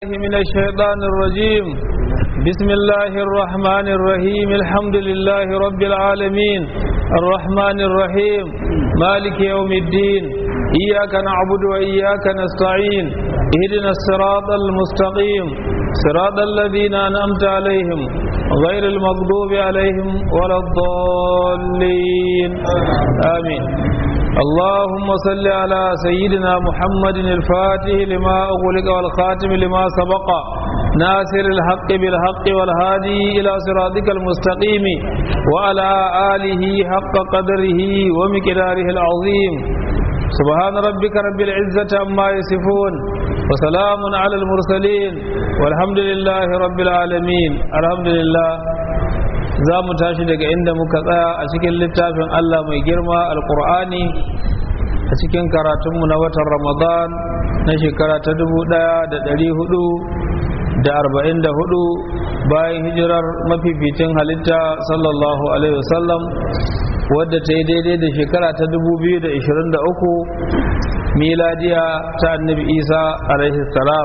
من الشيطان الرجيم بسم الله الرحمن الرحيم الحمد لله رب العالمين الرحمن الرحيم مالك يوم الدين إياك نعبد وإياك نستعين اهدنا الصراط المستقيم صراط الذين أنعمت عليهم غير المغضوب عليهم ولا الضالين آمين اللهم صل على سيدنا محمد الفاتح لما أغلق والخاتم لما سبق ناصر الحق بالحق والهادي إلى صراطك المستقيم وعلى آله حق قدره ومقداره العظيم سبحان ربك رب العزة عما يصفون وسلام على المرسلين والحمد لله رب العالمين الحمد لله za mu tashi daga inda muka tsaya a cikin littafin Allah mai girma alkur'ani a cikin karatunmu na watan ramadan na shekara ta dubu ɗaya da ɗari hudu da arba'in da hudu bayan hijirar mafificin halitta sallallahu alaihi wasallam wadda ta yi daidai da shekara ta dubu biyu da ishirin da uku miladiya ta annabi isa alaihi salam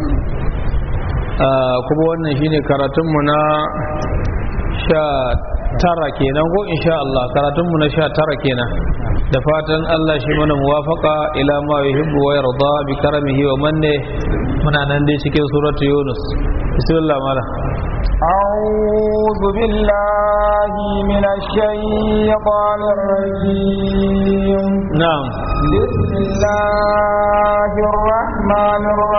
kuma wannan shine karatunmu na sha tara kenan ko insha Allah karatunmu na sha tara kenan da fatan Allah shi mana muwafaka ila ma yuhibbu wa yarda bi karamihi wa manne muna nan dai cikin suratu Yunus bismillah mala أعوذ بالله من الشيطان الرجيم نعم بسم الله الرحمن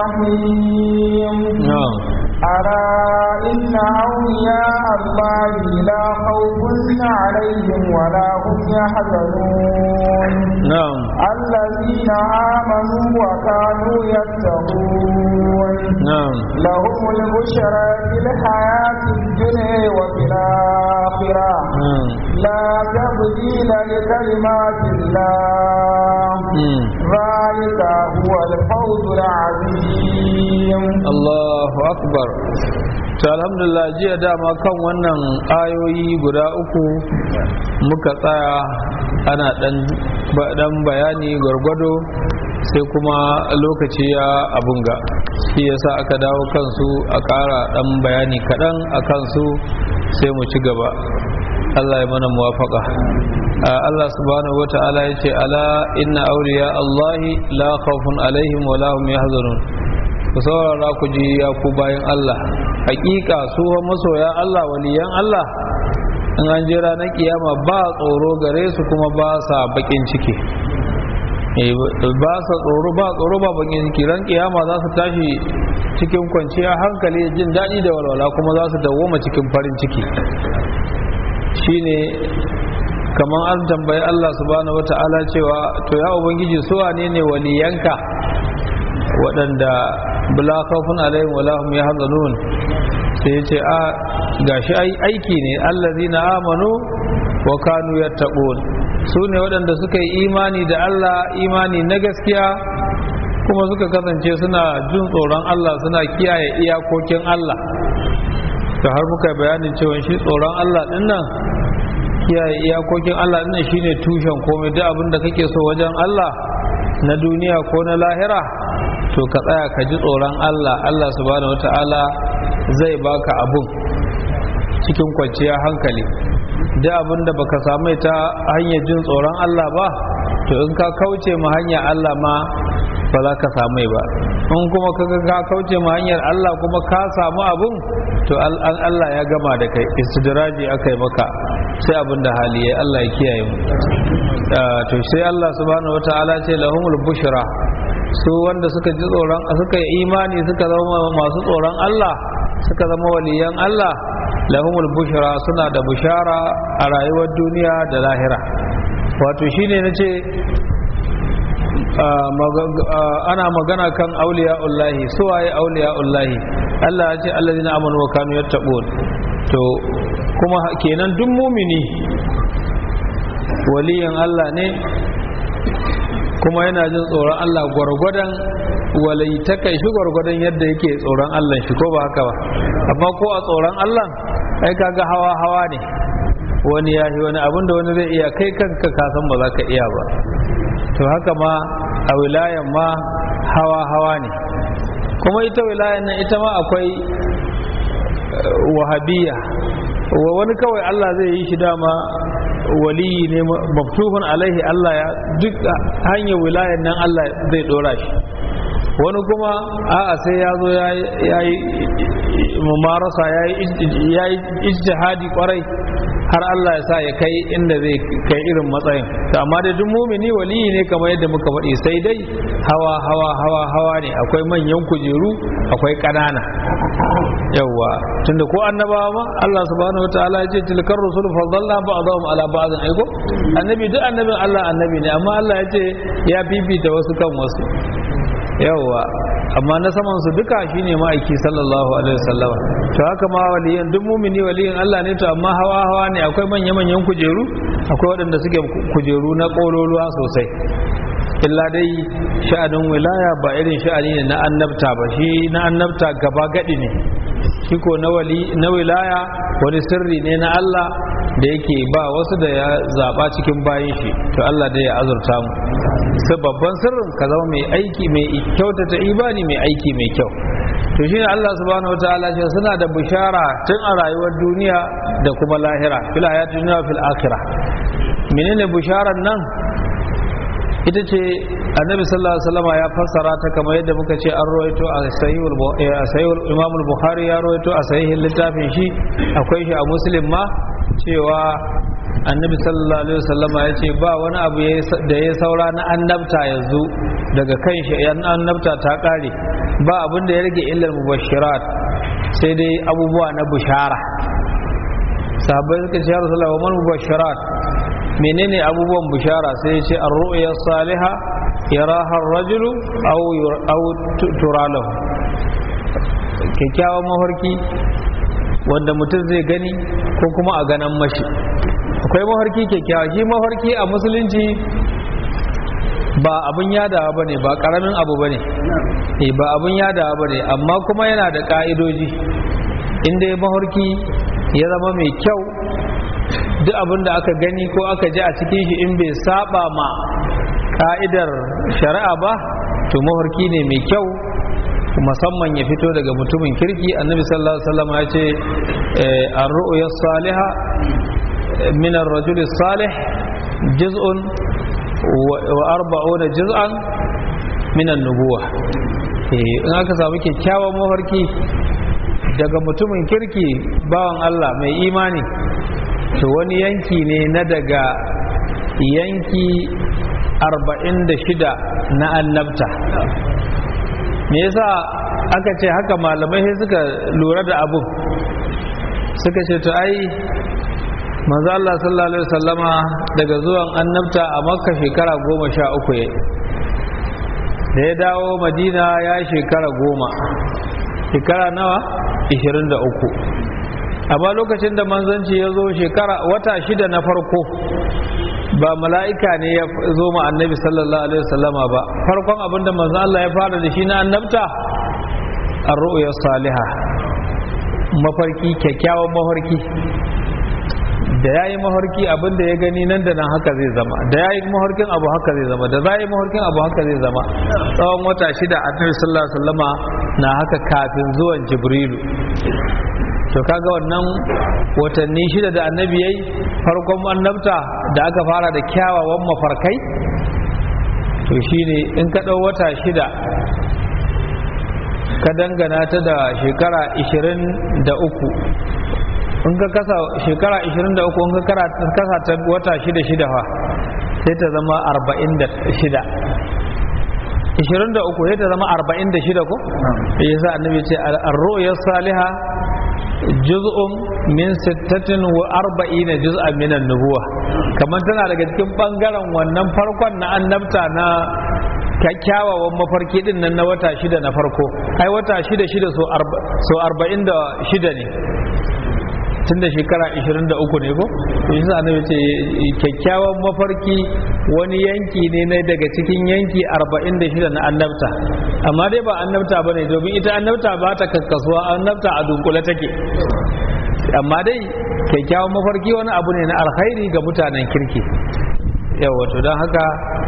الرحيم نعم ألا إن أولياء الله لا خوف عليهم ولا هم يحزنون نعم الذين آمنوا وكانوا يتقون نعم لهم البشرى في الحياة الدنيا وفي الآخرة نعم لا تبديل لكلمات الله مم. ذلك هو الفوز العظيم Allahu akbar to alhamdulillah jiya dama kan wannan ayoyi guda uku muka tsaya ana dan ba- dan bayani gwargwado sai kuma lokaci ya abunga shi yasa aka dawo kansu a ƙara dan bayani kaɗan a kansu sai mu ci gaba Allah ya mana muwafaka Allah subhanahu wata'ala ya ce ala inna awliya Allahi la khawfun alaihim wa la hum yahzanun ku saurara ku ji ya ku bayan Allah hakika su fa masoya Allah waliyan Allah in an je ranar kiyama ba tsoro gare su kuma ba sa bakin ciki Eh, ba sa tsoro ba tsoro ba bakin ciki ran kiyama za su tashi cikin kwanciya hankali da jin daɗi da walwala kuma za su dawoma cikin farin ciki shine kamar an tambayi Allah subhanahu wata'ala cewa to ya ubangiji su wane ne waliyanka waɗanda bula khawfun alaihim wala hum yahzanun sai ya ce a gashi ai aiki ne allazina amanu wa kanu yattaqun su ne waɗanda suka yi imani da Allah imani na gaskiya kuma suka kasance suna jin tsoron Allah suna kiyaye iyakokin Allah to har muka yi bayanin cewa shi tsoron Allah din nan kiyaye iyakokin Allah din nan shine tushen komai duk abin da kake so wajen Allah na duniya ko na lahira to ka tsaya ka ji tsoron Allah Allah subhanahu wata'ala zai baka abun cikin kwanciyar hankali da abin da baka samu ta hanyar jin tsoron Allah ba to in ka kauce ma hanyar Allah ma ba za ka samu ba in kuma ka ka kauce ma hanyar Allah kuma ka samu abun to al- al- Allah ya gama da kai istidraji aka yi maka sai abin da hali ya Allah ya kiyaye mu Ah, to sai Allah subhanahu wata'ala ce lahumul bushra su wanda suka ji tsoron suka yi imani suka zama masu tsoron Allah suka zama waliyan Allah lahumul bushra suna da bushara a rayuwar duniya da lahira wato shine nace ah, maga- ah, ana magana kan auliya'ullahi suwaye auliya'ullahi Allah ya ce allazina amanu wa kanu yattaqun to kuma kenan duk mumini waliyan Allah ne kuma yana jin tsoron Allah gwargwadon walaitaka shi gwargwadon yadda yake tsoron Allah shi ko ba haka ba amma ko a tsoron Allah ai kaga hawa hawa ne wani ya yi wani abinda wani zai iya kai kanka ka san ba za ka iya ba to haka ma a wilayan ma hawa hawa ne kuma ita wilayan nan ita ma akwai wahabiya wa wani kawai Allah zai yi shi dama waliyi ne maftuhun alaihi Allah ya duk hanyar wilayan nan Allah zai dora shi wani kuma a'a sai ya zo ya yi mumarasa ya yi ijtihadi kwarai har Allah ya sa ya kai inda zai kai irin matsayin to amma da duk mumini waliyi ne kamar yadda muka faɗi sai dai hawa hawa hawa hawa ne akwai manyan kujeru akwai ƙanana yawwa tunda ko annabawa ma Allah subhanahu wataala ya ce tilkar rusul faddalna ba'dahum ala ba'dhin aiko annabi duk annabin Allah annabi ne amma Allah ya ce ya bibita wasu kan wasu yawwa amma na saman su duka shine ma'aiki sallallahu alaihi wasallam to haka ma waliyan duk mumini waliyin Allah ne to amma hawa hawa ne akwai manya manyan kujeru akwai waɗanda suke kujeru na kololuwa sosai illa dai sha'anin wilaya ba irin sha'ani ne na annabta ba shi na annabta gaba gadi ne shi ko na wali na wilaya wani sirri ne na Allah da yake ba wasu da ya zaba cikin bayin shi to Allah da ya azurta mu sai babban sirrin ka zama mai aiki mai kyautata ibani mai aiki mai kyau to shine Allah subhanahu wataala ce suna da bishara tun a rayuwar duniya da kuma lahira fil hayati dunya fil akhirah menene bisharar nan ita ce annabi sallallahu alaihi wasallam ya fassara ta kamar yadda muka ce an rawaito a sahihul sahihul imam al-bukhari ya rawaito a sahihin littafin shi akwai shi a muslim ma cewa annabi sallallahu alaihi wasallama ya ce ba wani abu da ya saura na annabta yanzu daga kan shi yan annabta ta kare ba abin da ya rage illar mubashirat sai dai abubuwa na bushara sahabbai suka ce ya rasulullah wa man mubashirat menene abubuwan bushara sai ya ce ar-ru'ya salihah yaraha ar-rajulu aw aw turalahu kyakkyawan mafarki wanda mutum zai gani ko kuma a ganan mashi akwai mafarki kyakkyawa shi mafarki a musulunci ba abin yadawa ba ne ba karamin abu ba ne ba abin yadawa ba ne amma kuma yana da ka'idoji inda ya mafarki ya zama mai kyau duk abin da aka gani ko aka ji a cikin shi in bai saba ma ka'idar shari'a ba to mafarki ne mai kyau musamman ya fito daga mutumin kirki annabi sallallahu alaihi wasallam ya ce ar-ru'ya salihah min ar-rajul salih juz'un wa arba'una juz'an min an-nubuwah in aka samu kyakkyawan mafarki daga mutumin kirki bawan Allah mai imani to wani yanki ne na daga yanki 46 na annabta me yasa aka ce haka malamai sai suka lura da abun suka ce to ai manzo Allah sallallahu alaihi wasallama daga zuwan annabta a makka shekara goma sha uku ya da ya dawo madina ya shekara goma shekara nawa ishirin da uku amma lokacin da manzanci ya zo shekara wata shida na farko ba mala'ika ne ya zo ma annabi sallallahu alaihi wasallama ba farkon abinda manzo Allah ya fara da shi na annabta ar-ru'ya salihah mafarki kyakkyawan mafarki da ya yi mafarki abinda ya gani nan da nan haka zai zama da ya yi mafarkin abu haka zai zama da za yi mafarkin abu haka zai zama tsawon wata shida annabi sallallahu alaihi wasallama na haka kafin zuwan jibrilu to kaga wannan watanni shida da annabi yayi farkon annabta da aka fara da kyawawan mafarkai to shine in ka ɗau wata shida ka dangana ta da shekara 23 in ka kasa shekara 23 in ka kasa ta wata shida shida fa sai ta zama 46 23 sai ta zama 46 ko yasa annabi ce ar-ru'ya salihah juz'un min sittatin wa arba'ina juz'an min an-nubuwa kamar tana daga cikin bangaren wannan farkon na annabta na kyakkyawawan mafarki din nan na wata shida na farko ai wata shida shida so arba'in da shida ne tun da shekara 23 ne ko shi sa annabi ce kyakkyawan mafarki wani yanki ne na daga cikin yanki 46 na annabta amma dai ba annabta bane domin ita annabta ba ta kakkasuwa annabta a dunkule take amma dai kyakkyawan mafarki wani abu ne na alkhairi ga mutanen kirki yawa to don haka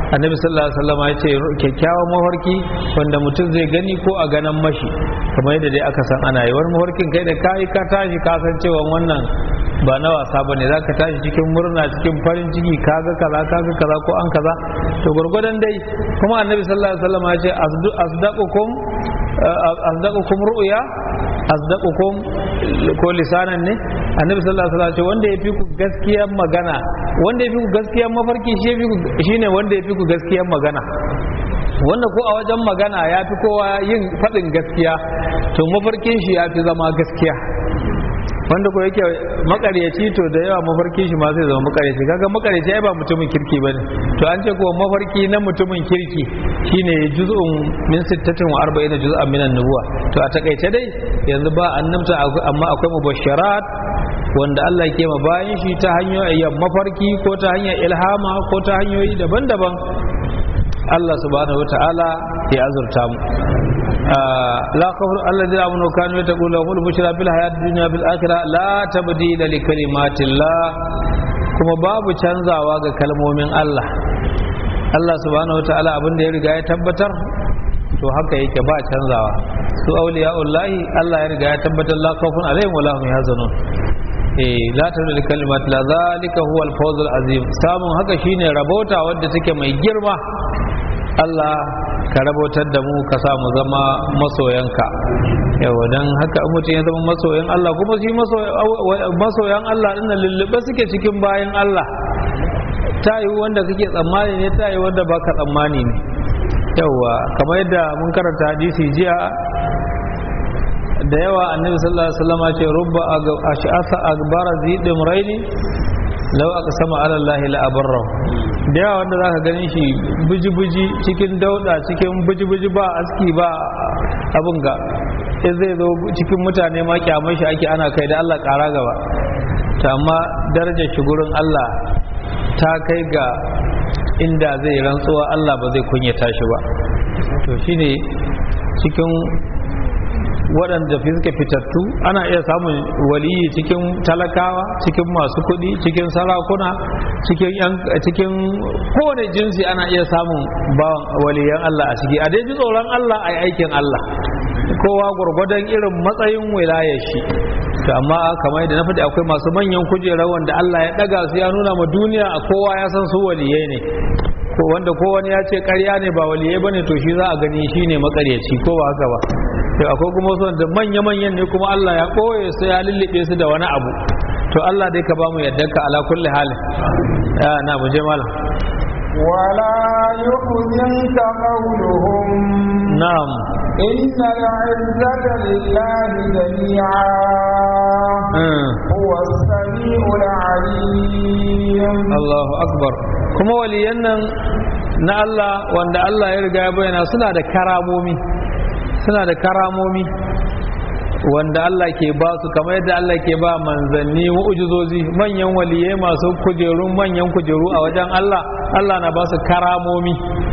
annabi sallallahu alaihi wasallam ya ce kyakkyawan mafarki wanda mutum zai gani ko a ganan mashi kamar yadda dai aka san ana yi wani mafarkin kai da kai ka tashi ka san cewa wannan ba na wasa bane za ka tashi cikin murna cikin farin ciki kaga kaza kaga kaza ko an kaza to gurgurdan dai kuma annabi sallallahu alaihi wasallam ya ce asdaqukum asdaqukum ru'ya asdaqukum ko lisanan ne annabi sallallahu alaihi wasallam ce wanda yafi ku gaskiyar magana wanda yafi ku gaskiyar mafarki shi yafi ku shine wanda yafi ku gaskiyar magana wanda ko a wajen magana ya fi kowa yin faɗin gaskiya to mafarkin shi ya fi zama gaskiya wanda ko yake makaryaci to da yawa mafarkin shi ma zai zama makaryaci kaga makaryaci ai ba mutumin kirki bane to an ce ko mafarki na mutumin kirki shine juz'un min 46 juz'an minan nubuwa to a takaice dai yanzu ba annabta amma akwai mubasharat wanda Allah ke ma bayan shi ta hanyoyin mafarki ko ta hanyar ilhama ko ta hanyoyi daban-daban Allah subhanahu wata'ala ya azurta mu la kafir alladhi amanu kanu yataqulu lahum bushra fil hayat dunya bil akhirah la tabdila li kalimatillah kuma babu canzawa ga kalmomin Allah Allah subhanahu wata'ala abin da ya riga ya tabbatar to haka yake ba canzawa su auliya'ullahi Allah ya riga ya tabbatar la khawfun alaihim wa lahum yahzanun eh la tabdila li kalimatillah zalika huwa al-fawz al-azim samun haka shine rabota wadda take mai girma Allah ka rabotar da mu ka sa mu zama masoyanka yawa don haka mutum ya zama masoyan Allah kuma shi masoyan Allah ɗin lullube suke cikin bayan Allah ta yi wanda kake tsammani ne ta yi wanda baka tsammani ne yawa kamar yadda mun karanta hadisi jiya da yawa annabi sallallahu alaihi wasallam ce rubba ash'asa akbara zidin raini lau aka sama alallahi la'abarra da yawa wanda za ka gani shi buji-buji cikin dauda cikin buji-buji ba aski ba abin ga in zai zo cikin mutane ma kyamar shi ake ana kai da Allah kara gaba ta amma darajar shi gurin Allah ta kai ga inda zai rantsuwa Allah ba zai kunyata shi ba to shine cikin waɗanda fi suka fitattu ana iya samun waliyi cikin talakawa cikin masu kuɗi cikin sarakuna cikin kowane jinsi ana iya samun bawan waliyan Allah a ciki a ji tsoron Allah a aikin Allah kowa gwargwadon irin matsayin wilayar shi to amma kamar yadda na faɗi akwai masu manyan kujera wanda Allah ya ɗaga su ya nuna ma duniya a kowa ya san su waliyai ne ko wanda ko wani ya ce ƙarya ne ba waliyai bane to shi za a gani shi ne makaryaci ko ba haka ba to akwai kuma wasu da manya-manyan ne kuma Allah ya ɓoye su ya lullube su da wani abu to Allah dai ka ba mu yadda ka ala kulli halin ya na mu je malam ولا يحزنك قولهم na'am إن العزة لله جميعا mm. هو السميع العليم Allahu akbar kuma waliyan nan na Allah wanda Allah ya riga ya bayyana suna da karamomi suna da karamomi wanda Allah ke ba su kamar yadda Allah ke ba manzanni mu'ujizozi manyan waliyai masu kujerun manyan kujeru a wajen Allah Allah na ba su karamomi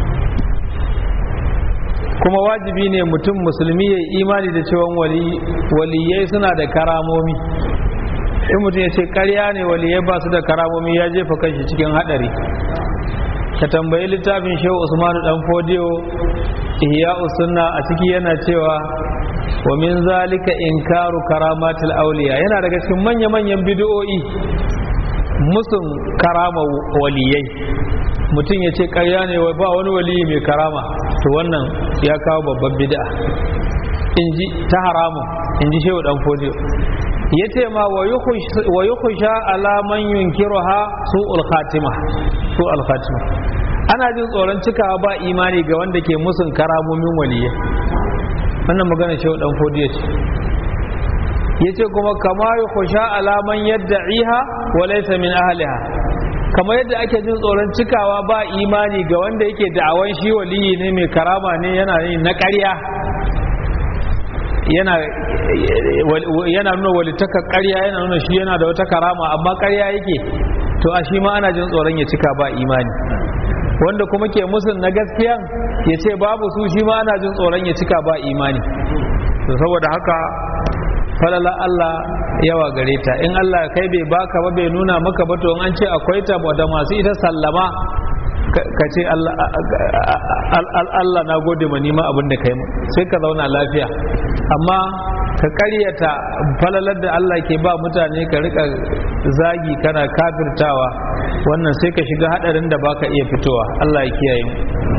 kuma wajibi ne mutum musulmi ya yi imani da cewa waliyai suna da karamomi in mutum ya ce karya ne waliyai ba su da karamomi ya jefa kanshi cikin hadari ka tambayi littafin shehu usmanu dan fodiyo ihya sunna a ciki yana cewa wa min zalika inkaru karamatul auliya yana daga cikin manya-manyan bid'o'i musun karama waliyai mutum ya ce karya ne ba wani waliyi mai karama to wannan ya kawo babban bid'a inji ta haramun inji shehu dan fodiyo ya ce ma wa yi kusha alaman yunkiru ha su khatima su khatima ana jin tsoron cikawa ba imani ga wanda ke musun karamomin waliyya wannan magana shi dan fodiya ce ya ce kuma kama yi kusha alaman yadda iha wa laisa min ahliha kama yadda ake jin tsoron cikawa ba imani ga wanda yake da'awan shi waliyi ne mai karama ne yana yin na ƙarya yana yana nuna walitaka ƙarya yana nuna shi yana da wata karama amma ƙarya yake to a shi ma ana jin tsoron ya cika ba imani wanda kuma ke musun na gaskiya ya ce babu su shi ma ana jin tsoron ya cika ba imani to saboda haka falala Allah yawa gare ta in Allah kai bai baka ba bai nuna maka ba to in an ce akwai ta da masu ita sallama ka ce Allah na gode ma nima abin da kai sai ka zauna lafiya amma ka karyata falalar da Allah ke ba mutane ka rika zagi kana kafirtawa wannan sai ka shiga hadarin da baka iya fitowa Allah ya kiyaye mu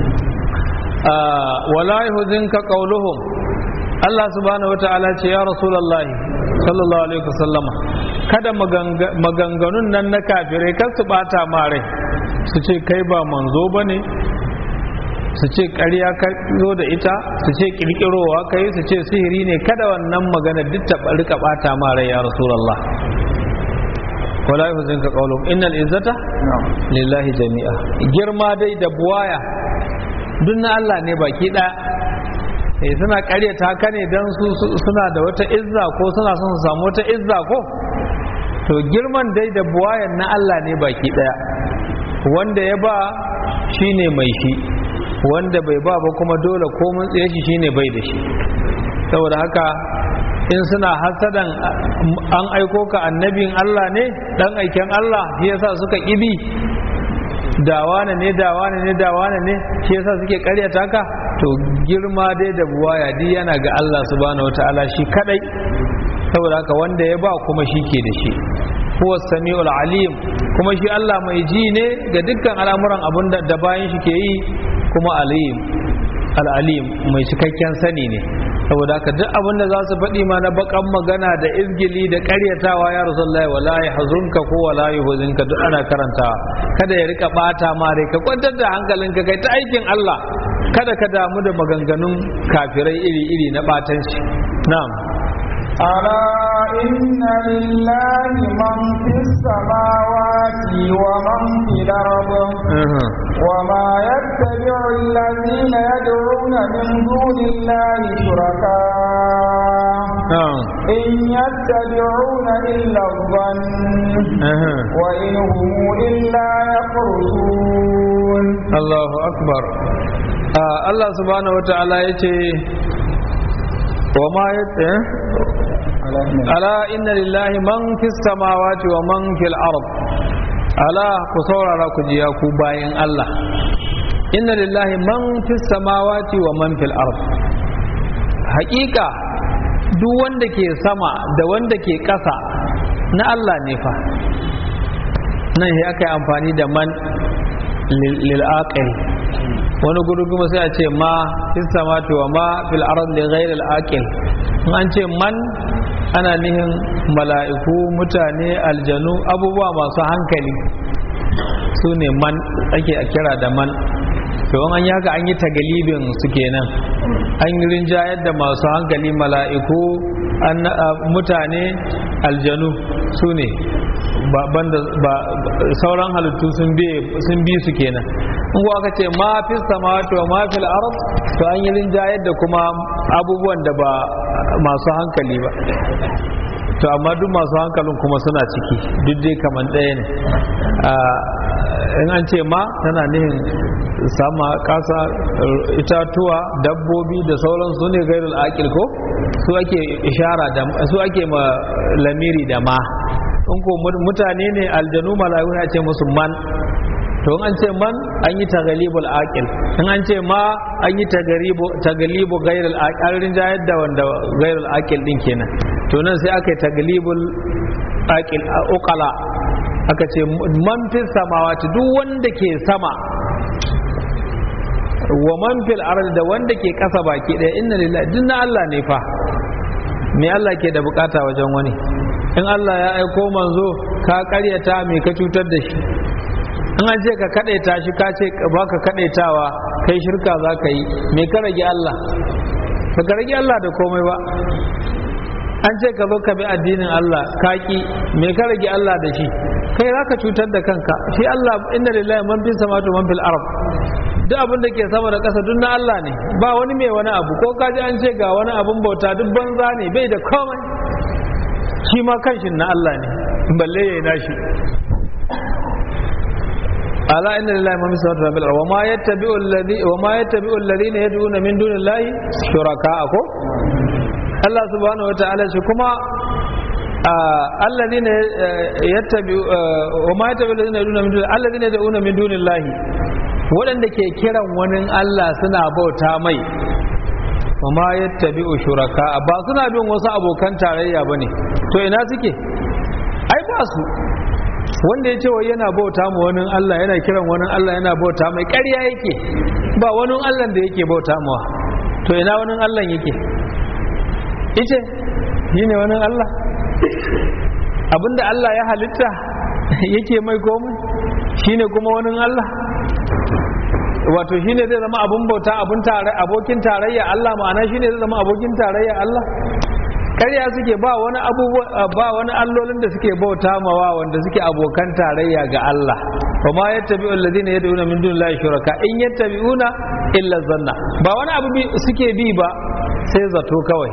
wala yuhzinka qawluhum Allah subhanahu wata'ala ce ya rasulullahi sallallahu alaihi wasallama kada maganganun nan na kafirai kar su bata ma rai su ce kai ba manzo bane su ce ƙarya ka zo da ita su ce ƙirƙirowa ka yi su ce sihiri ne kada wannan magana duk ta rika ɓata ma rai ya rasulullah wala yuhzin ka qawlum innal izzata lillahi jami'a girma dai da buwaya duk na Allah ne baki ɗaya eh suna ƙaryata ka ne dan su suna da wata izza ko suna son su samu wata izza ko to girman dai da buwayan na Allah ne baki ɗaya wanda ya ba shine mai shi wanda bai ba ba kuma dole komin tsaye shi shine bai da shi saboda haka in suna hasadan an aiko ka annabin Allah ne dan aiken Allah shi yasa suka kibi dawana ne dawana ne dawana ne shi yasa suke karyata ka to girma dai da buwaya duk yana ga Allah subhanahu wataala shi kadai saboda haka wanda ya ba kuma shi ke da shi huwa sami'ul alim kuma shi Allah mai ji ne ga dukkan al'amuran abun da bayan shi ke yi kuma alim al'alim mai cikakken sani ne saboda haka duk abin da za su faɗi ma na bakan magana da izgili da ƙaryatawa ya rasulullahi wala ya hazunka ko wala ya huzinka duk ana karantawa kada ya rika bata ma rai ka kwantar da hankalinka kai ta aikin Allah kada ka damu da maganganun kafirai iri-iri na batanci na'am ألا إن لله من في السماوات ومن في الأرض وما يتبع الذين يدعون من دون الله شركاء إن يتبعون إلا الظن وإن هم إلا يخرجون الله أكبر الله سبحانه وتعالى يتي وما يتبع ala inna lillahi man fi samawati wa man fil ard ala ku saurara ku jiya ku bayan Allah inna lillahi man fi samawati wa man fil ard haƙiƙa duk wanda ke sama da wanda ke ƙasa na Allah ne fa nan ya aka yi amfani da man lil aqil wani gudu kuma sai a ce ma fi samawati wa ma fil ard li ghayr al aqil an ce man ana nihin mala'iku mutane aljanu abubuwa masu hankali su ne man ake a kira da man to an yi haka an yi tagalibin su kenan an yi rinjayar da masu hankali mala'iku mutane aljanu su ne sauran halittu sun bi su kenan in kuwa aka ce ma fi samawati wa ma fil ard to an yi rinjayar da kuma abubuwan da ba masu hankali ba to amma duk masu hankalin kuma suna ciki duk dai kamar ɗaya ne in an ce ma tana nihin sama ƙasa itatuwa dabbobi da sauran su ne gairul akil ko su ake ishara da su ake ma lamiri da ma in ko mutane ne aljanu mala'iku ya ce musu man to an ce man an yi tagalibul aqil in an ce ma an yi tagalibu tagalibu gairul aqil rinjayar da wanda gairul aqil din kenan to nan sai aka yi tagalibul aqil uqala aka ce man fis samawati duk wanda ke sama wa man fil ardi da wanda ke kasa baki daya inna lillahi duk na Allah ne fa me Allah ke da bukata wajen wani in Allah ya aiko manzo ka karyata me ka cutar da shi in an ce ka kadaita shi ka ce ba ka kadaitawa kai shirka za ka yi me ka rage Allah ba ka rage Allah da komai ba an ce ka zo ka bi addinin Allah ka ki me ka rage Allah da shi kai za ka cutar da kanka shi Allah inna lillahi man fi samawati man fil ard duk abin da ke sama da ƙasa duk na Allah ne ba wani mai wani abu ko kaji an ce ga wani abun bauta duk banza ne bai da komai shi ma kanshin na Allah ne balle yayi nashi ala inna lillahi ma misal rabbil wa ma yattabi'u alladhi wa ma yattabi'u alladhina yad'una min dunillahi shuraka ko Allah subhanahu wataala shi kuma alladhina yattabi'u wa ma yattabi'u alladhina yad'una min dunillahi alladhina yad'una min dunillahi waɗanda ke kiran wani Allah suna bauta mai ma yattabi'u shuraka ba suna bin wasu abokan tarayya bane to ina suke ai ba su wanda ya ce wai yana bauta ma wani Allah yana kiran wani Allah yana bauta mai ƙarya yake ba wani Allah da yake bauta mawa to ina wani Allah yake ice yi ne wani Allah abinda Allah ya halitta yake mai komai shine kuma wani Allah wato shine zai zama abun bauta abun tare abokin tarayya Allah ma'ana shine zai zama abokin tarayya Allah ƙarya suke ba wani abubuwa ba wani allolin da suke bauta mawa wanda suke abokan tarayya ga Allah wa ma yattabi'u alladhina yad'una min dunillahi shuraka in yattabi'una illa zanna ba wani abu suke bi ba sai zato kawai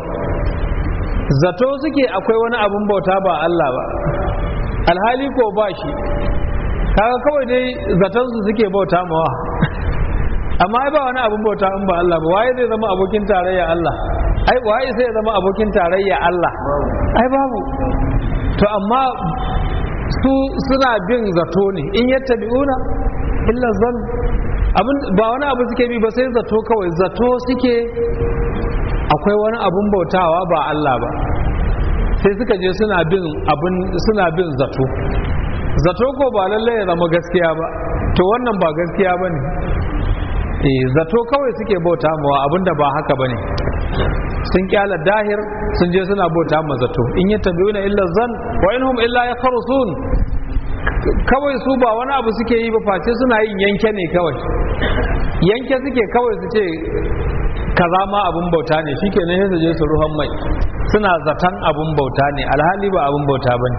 zato suke akwai wani abun bauta ba Allah ba alhali ko ba shi kaga kawai dai zaton su suke bauta mawa amma ai ba wani abun bauta in ba Allah ba waye zai zama abokin tarayya Allah ai waye sai ya zama abokin tarayya Allah ai babu to amma su suna bin zato ne in yattabi'una illa zan abin ba wani abu suke bi ba sai zato kawai zato suke akwai wani abun bautawa ba Allah ba sai suka je suna bin abin suna bin zato zato ko ba lallai ya zama gaskiya ba to wannan ba gaskiya bane eh zato kawai suke bauta mawa abinda ba haka bane sun kyala dahir sun je suna bauta ma zato in ya tabiuna illa zan wa inhum illa yakhrusun kawai su ba wani abu suke yi ba face suna yin yanke ne kawai yanke suke kawai su ce kaza ma abun bauta ne shikenan sai su je su ruhan mai suna zaton abun bauta ne alhali ba abun bauta bane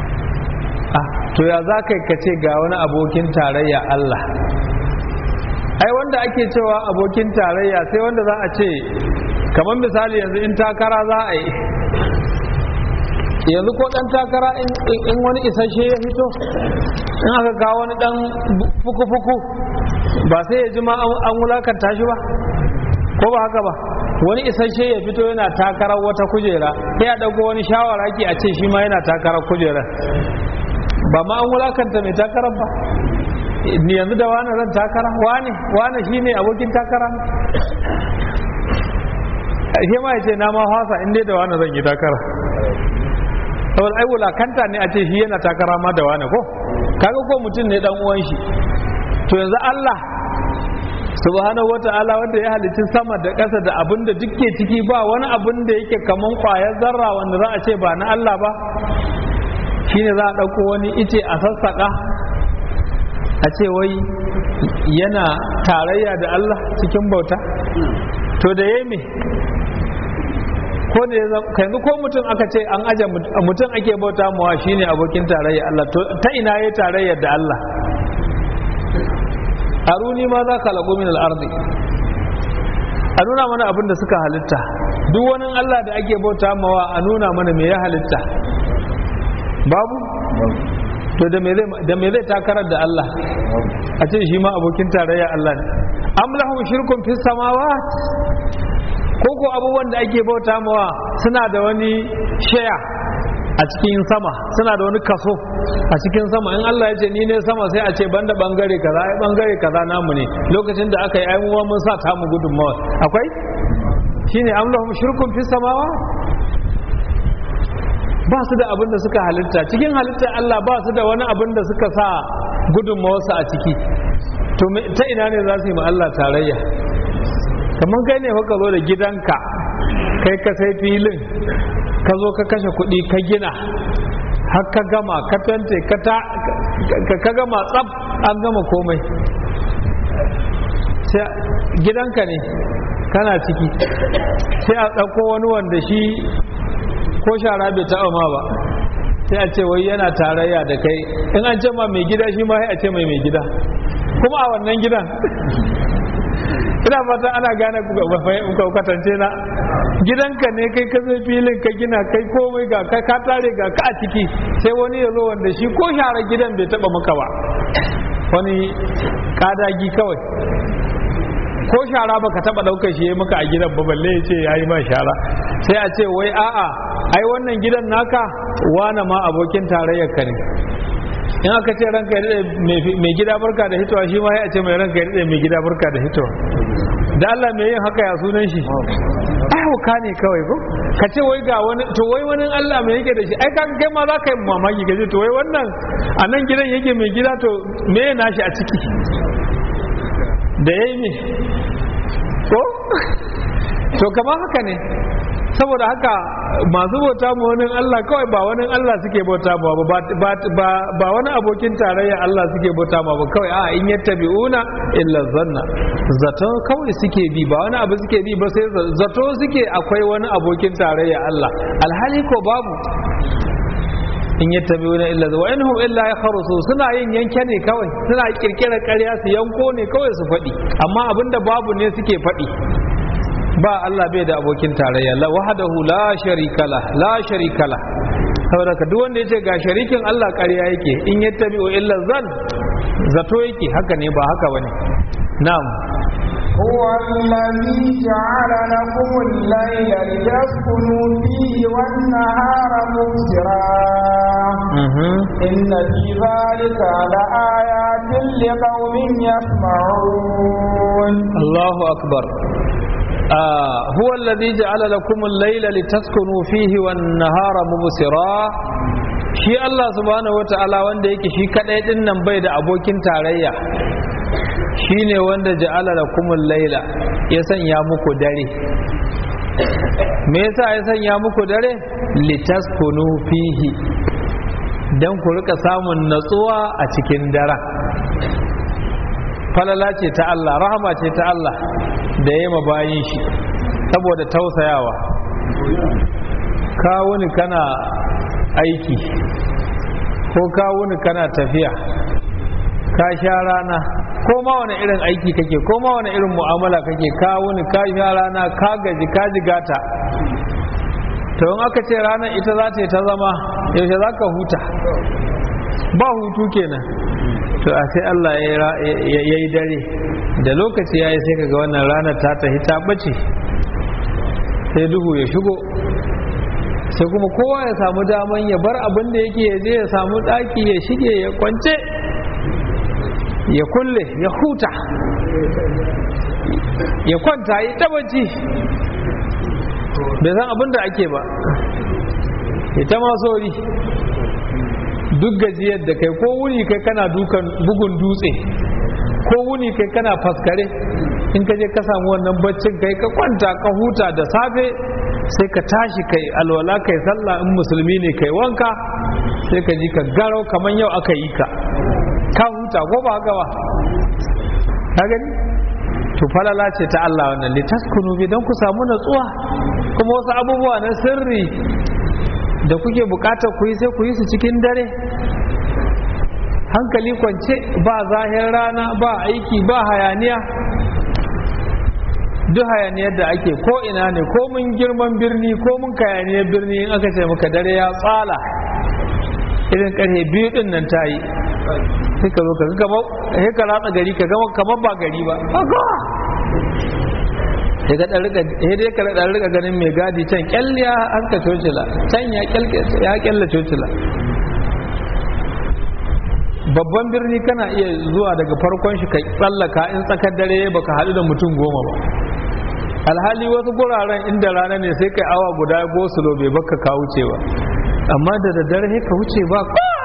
ah to ya za kai ka ce ga wani abokin tarayya Allah ai wanda ake cewa abokin tarayya sai wanda za a ce kamar misali yanzu in takara za a yi yanzu ko dan takara in wani isasshe ya fito in aka kawo wani dan fuku-fuku ba sai ya ji ma an wulakanta shi ba ko ba haka ba wani isasshe ya fito yana takarar wata kujera sai ya dauko wani shawaraki a ce shi ma yana takarar kujera ba ma an wulakanta mai takarar ba ni yanzu da wani zan takara wani wani shine abokin takara shi ma ya ce na ma hasa in dai da wani zan yi takara saboda ai wulakanta ne a ce shi yana takara ma da wani ko kaga ko mutum ne dan uwan shi to yanzu Allah subhanahu wata'ala wanda ya halicci sama da ƙasa da abin da duke ciki ba wani abin da yake kaman ƙwayar zarra wanda za a ce ba na Allah ba shine za a ɗauko wani ice a sassaƙa a ce wai yana tarayya da Allah cikin bauta to da ya me ko da yanzu ko mutum aka ce an aje mutum ake bauta mawa shine abokin tarayya Allah to ta ina ya tarayya da Allah aruni ma za ka lagu min al'ardi a nuna mana abin da suka halitta duk wani Allah da ake bauta mawa a nuna mana me ya halitta babu to da me zai takarar da Allah a ce shi ma abokin tarayya Allah ne am lahum shirkun fis samawat ko ko abubuwan da ake bauta mawa suna da wani shaya a cikin sama suna da wani kaso a cikin sama in Allah ya ce ni ne sama sai a ce banda bangare kaza ai bangare kaza namu ne lokacin da aka yi ai mu mun sa ta mu gudunmawa akwai shine am lahum shirkun fis samawat ba su da abin da suka halitta cikin halittar Allah ba su da wani abin da suka sa gudunmawarsu a ciki to ta ina ne za su yi ma Allah tarayya kamar kai ne ka zo da gidanka kai ka sai filin ka zo ka kashe kuɗi ka gina har ka gama ka tante ka gama tsaf an gama komai gidanka ne kana ciki sai a ɗauko wani wanda shi ko shara bai taɓa ma ba sai a ce wai yana tarayya da kai in an ce ma mai gida shi ma sai a ce mai mai gida kuma a wannan gidan ina fata ana gane kwatance na gidanka ne kai ka zai filin ka gina kai komai ga ka ka tare ga ka a ciki sai wani ya zo wanda shi ko shara gidan bai taɓa maka ba wani kadagi kawai ko shara baka taba daukar shi maka a gidan ba balle ya ce yayi ma shara sai a ce wai a'a ai wannan gidan naka wane ma abokin tarayyar ka ne in aka ce ranka ya daɗe mai gida barka da hitowa shi ma ya ce mai ranka ya daɗe mai gida barka da hitowa da Allah mai yin haka ya sunan shi ai hauka ne kawai ko ka ce wai ga wani to wai wani Allah mai yake da shi ai kan kai ma za ka yi mamaki ka ce to wai wannan a nan gidan yake mai gida to me ya nashi a ciki da ya yi ne ko to kamar haka ne saboda haka masu bauta ma wani Allah kawai ba wani Allah suke bauta ma ba ba wani abokin tarayya Allah suke bauta ma ba kawai a in yattabi'una illa zanna zato kawai suke bi ba wani abu suke bi ba sai zato suke akwai wani abokin tarayya Allah alhali ko babu in yattabi'una illa wa inhum illa yakhrusu suna yin yanke ne kawai suna kirkirar ƙarya su yanko ne kawai su faɗi amma abinda babu ne suke faɗi ba Allah bai da abokin tarayya la wahdahu la sharika la la sharika la saboda ka duk wanda yace ga sharikin Allah ƙarya yake in yattabi'u illa zan zato yake haka ne ba haka bane na'am هو الذي جعل لكم الليل لتسكنوا فيه والنهار مبصرا إن في ذلك لآيات لقوم يسمعون الله أكبر آه هو الذي جعل لكم الليل لتسكنوا فيه والنهار مبصرا shi Allah subhanahu wata'ala wanda yake shi kadai din nan bai da abokin tarayya shine wanda ja'ala lakumul laila ya sanya muku dare me yasa ya sanya muku dare litaskunu fihi dan ku rika samun natsuwa a cikin daren falala ce ta Allah rahama ce ta Allah da ya ma bayin shi saboda tausayawa ka wuni kana aiki ko ka wuni kana tafiya ka sha rana ko ma wani irin aiki kake ko ma wani irin mu'amala kake ka wuni ka sha rana ka gaji ka jigata to in aka ce ranar ita za ta yi ta zama yaushe za ka huta ba hutu kenan to a sai Allah ya yi dare da lokaci ya yi sai kaga wannan ranar ta tafi ta bace sai duhu ya shigo sai kuma kowa ya samu daman ya bar abin da yake ya je ya samu ɗaki ya shige ya kwance ya kulle ya huta ya kwanta yi tabaci bai san abin da ake ba ita ma sori duk gajiyar da kai ko wuni kai kana dukan bugun dutse ko wuni kai kana faskare in ka je ka samu wannan baccin kai ka kwanta ka huta da safe sai ka tashi kai alwala kai sallah in musulmi ne kai wanka sai ka ji ka garau kamar yau aka yi ka ka huta ko ba haka ba ka gani to falala ce ta Allah wannan litaskunu bi don ku samu natsuwa kuma wasu abubuwa na sirri da kuke bukatar ku yi sai ku yi su cikin dare hankali kwance ba zahir rana ba aiki ba hayaniya duk hayaniyar da ake ko ina ne ko mun girman birni ko mun kayaniyar birni in aka ce maka dare ya tsala irin karfe biyu din nan ta yi sai ka zo ka gama sai ka ratsa gari ka gama kamar ba gari ba sai ka dan rika sai dai ka dan rika ganin mai gadi can kyalliya an ka cocila can ya kyalke ya kyalla cocila babban birni kana iya zuwa daga farkon shi ka tsallaka in tsakar dare baka haɗu da mutum goma ba alhali wasu guraren inda rana ne sai kai awa guda gosulo bai baka ka wuce ba amma da daddare ka wuce ba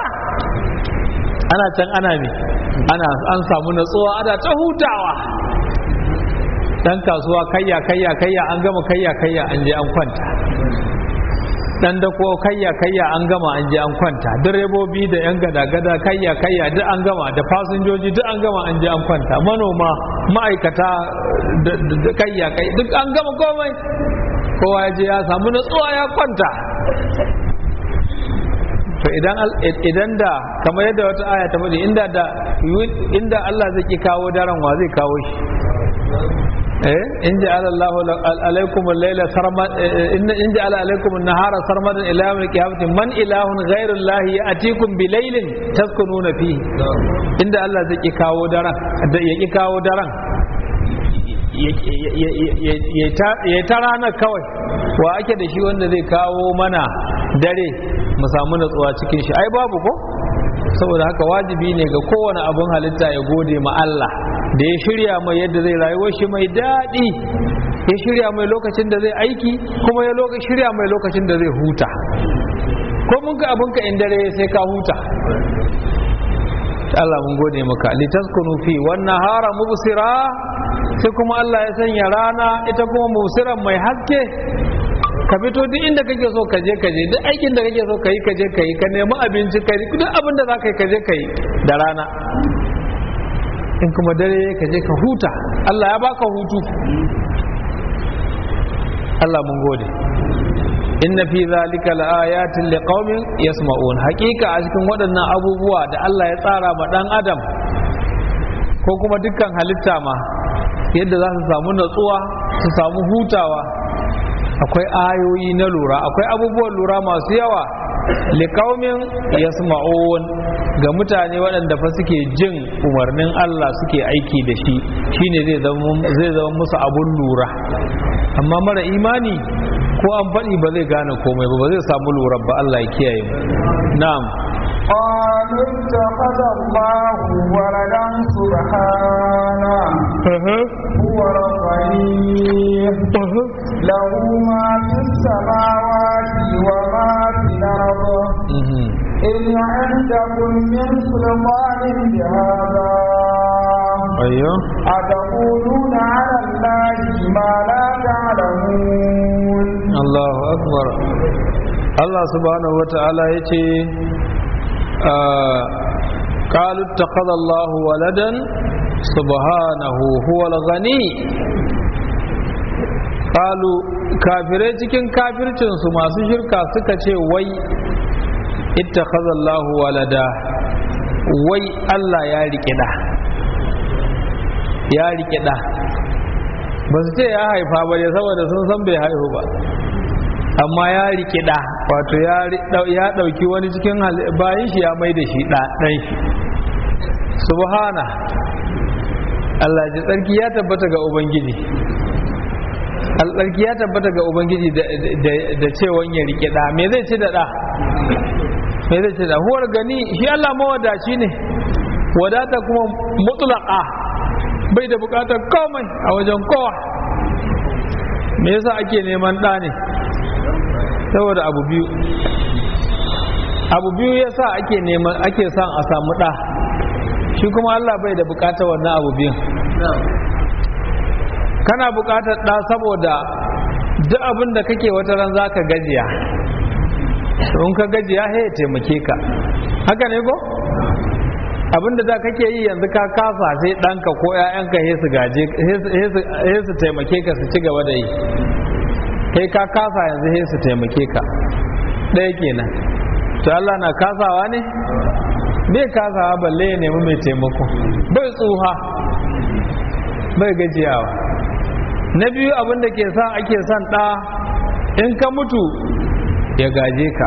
ana can ana ne ana an samu natsuwa ana ta hutawa dan kasuwa kayya kayya kayya an gama kayya kayya an je an kwanta dan da ko kayya kayya an gama an je an kwanta direbobi da yan gada gada kayya kayya duk an gama da fasinjoji duk an gama an je an kwanta manoma ma'aikata da kayya kai duk an gama komai kowa ya je ya samu natsuwa ya kwanta to idan idan da kamar yadda wata aya ta faɗi inda da inda Allah zai ki kawo daren wa zai kawo shi eh in ja'ala Allahu alaykum al-layla sarmad in ja'ala alaykum an-nahara sarmadan ila yawm al-qiyamati man ilahun ghayru Allah ya'tikum bi laylin taskununa fihi inda Allah zai ki kawo daren ya ki kawo daren ya ta ranar kawai wa ake da shi wanda zai kawo mana dare mu samu natsuwa cikin shi ai babu ko saboda haka wajibi ne ga kowane abun halitta ya gode ma Allah da ya shirya mai yadda zai rayuwar shi mai daɗi ya shirya mai lokacin da zai aiki kuma ya shirya mai lokacin da zai huta ko mun ka abinka in dare sai ka huta Allah mun gode maka litaskunu fi wannan hara mubsira sai kuma Allah ya sanya rana ita kuma mubsiran mai haske ka fito duk inda kake so ka je ka je duk aikin da kake so ka yi ka je ka yi ka nemi abinci ka yi duk abin da za ka yi ka je ka yi da rana in kuma dare ka je ka huta Allah ya baka hutu Allah mun gode inna fi zalika laayatin liqaumin yasma'un hakika a cikin waɗannan abubuwa da Allah ya tsara ma dan adam ko kuma dukkan halitta ma yadda za su samu natsuwa su samu hutawa akwai ayoyi na lura akwai abubuwan lura masu yawa liqaumin yasma'un ga mutane waɗanda fa suke jin umarnin Allah suke aiki da shi shine zai zama zai zama musu abun lura amma mara imani ko an faɗi ba zai gane komai ba ba zai samu lura ba Allah ya kiyaye mu na'am قالوا اتخذ الله ولدا سبحانه هو الغني له ما في السماوات وما في الأرض إن عندكم من سلطان بهذا أيوه أتقولون على الله ما لا تعلمون الله أكبر الله سبحانه وتعالى يتي قالوا اتخذ الله ولدا سبحانه هو الغني قالوا kafirai cikin kafircinsu masu shirka suka ce wai ittakhadha Allah walada wai Allah ya rike da ya rike da ba su ce ya haifa ba ne saboda sun san bai haihu ba amma ya rike da wato ya ɗauki wani cikin bayan shi ya mai da shi ɗan shi subhana Allah ji tsarki ya tabbata ga ubangiji tsarki ya tabbata ga ubangiji da cewan ya rike da me zai ci da da me zai ci da huwar gani shi Allah mawadaci ne wadata kuma mutlaka bai da bukatar komai a wajen kowa me yasa ake neman ɗa ne saboda abu biyu abu biyu yasa ake neman ake son a samu ɗa shi kuma Allah bai da bukatar wannan abu biyun kana bukatar ɗa saboda duk abin da kake wata ran za ka gajiya in ka gajiya ya taimake ka haka ne ko abin da da kake yi yanzu ka kasa sai ɗanka ko 'ya'yanka he su gaje he su taimake ka su ci gaba da yi kai ka kasa yanzu he su taimake ka ɗaya kenan to Allah na kasawa ne bai kasawa balle ya nemi mai taimako bai tsuha bai gajiyawa na biyu abin da ke sa ake son ɗa in ka mutu ya gaje ka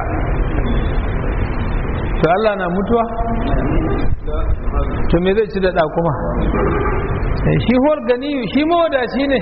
to Allah na mutuwa to me zai ci da ɗa kuma shi huwar gani shi mawadaci ne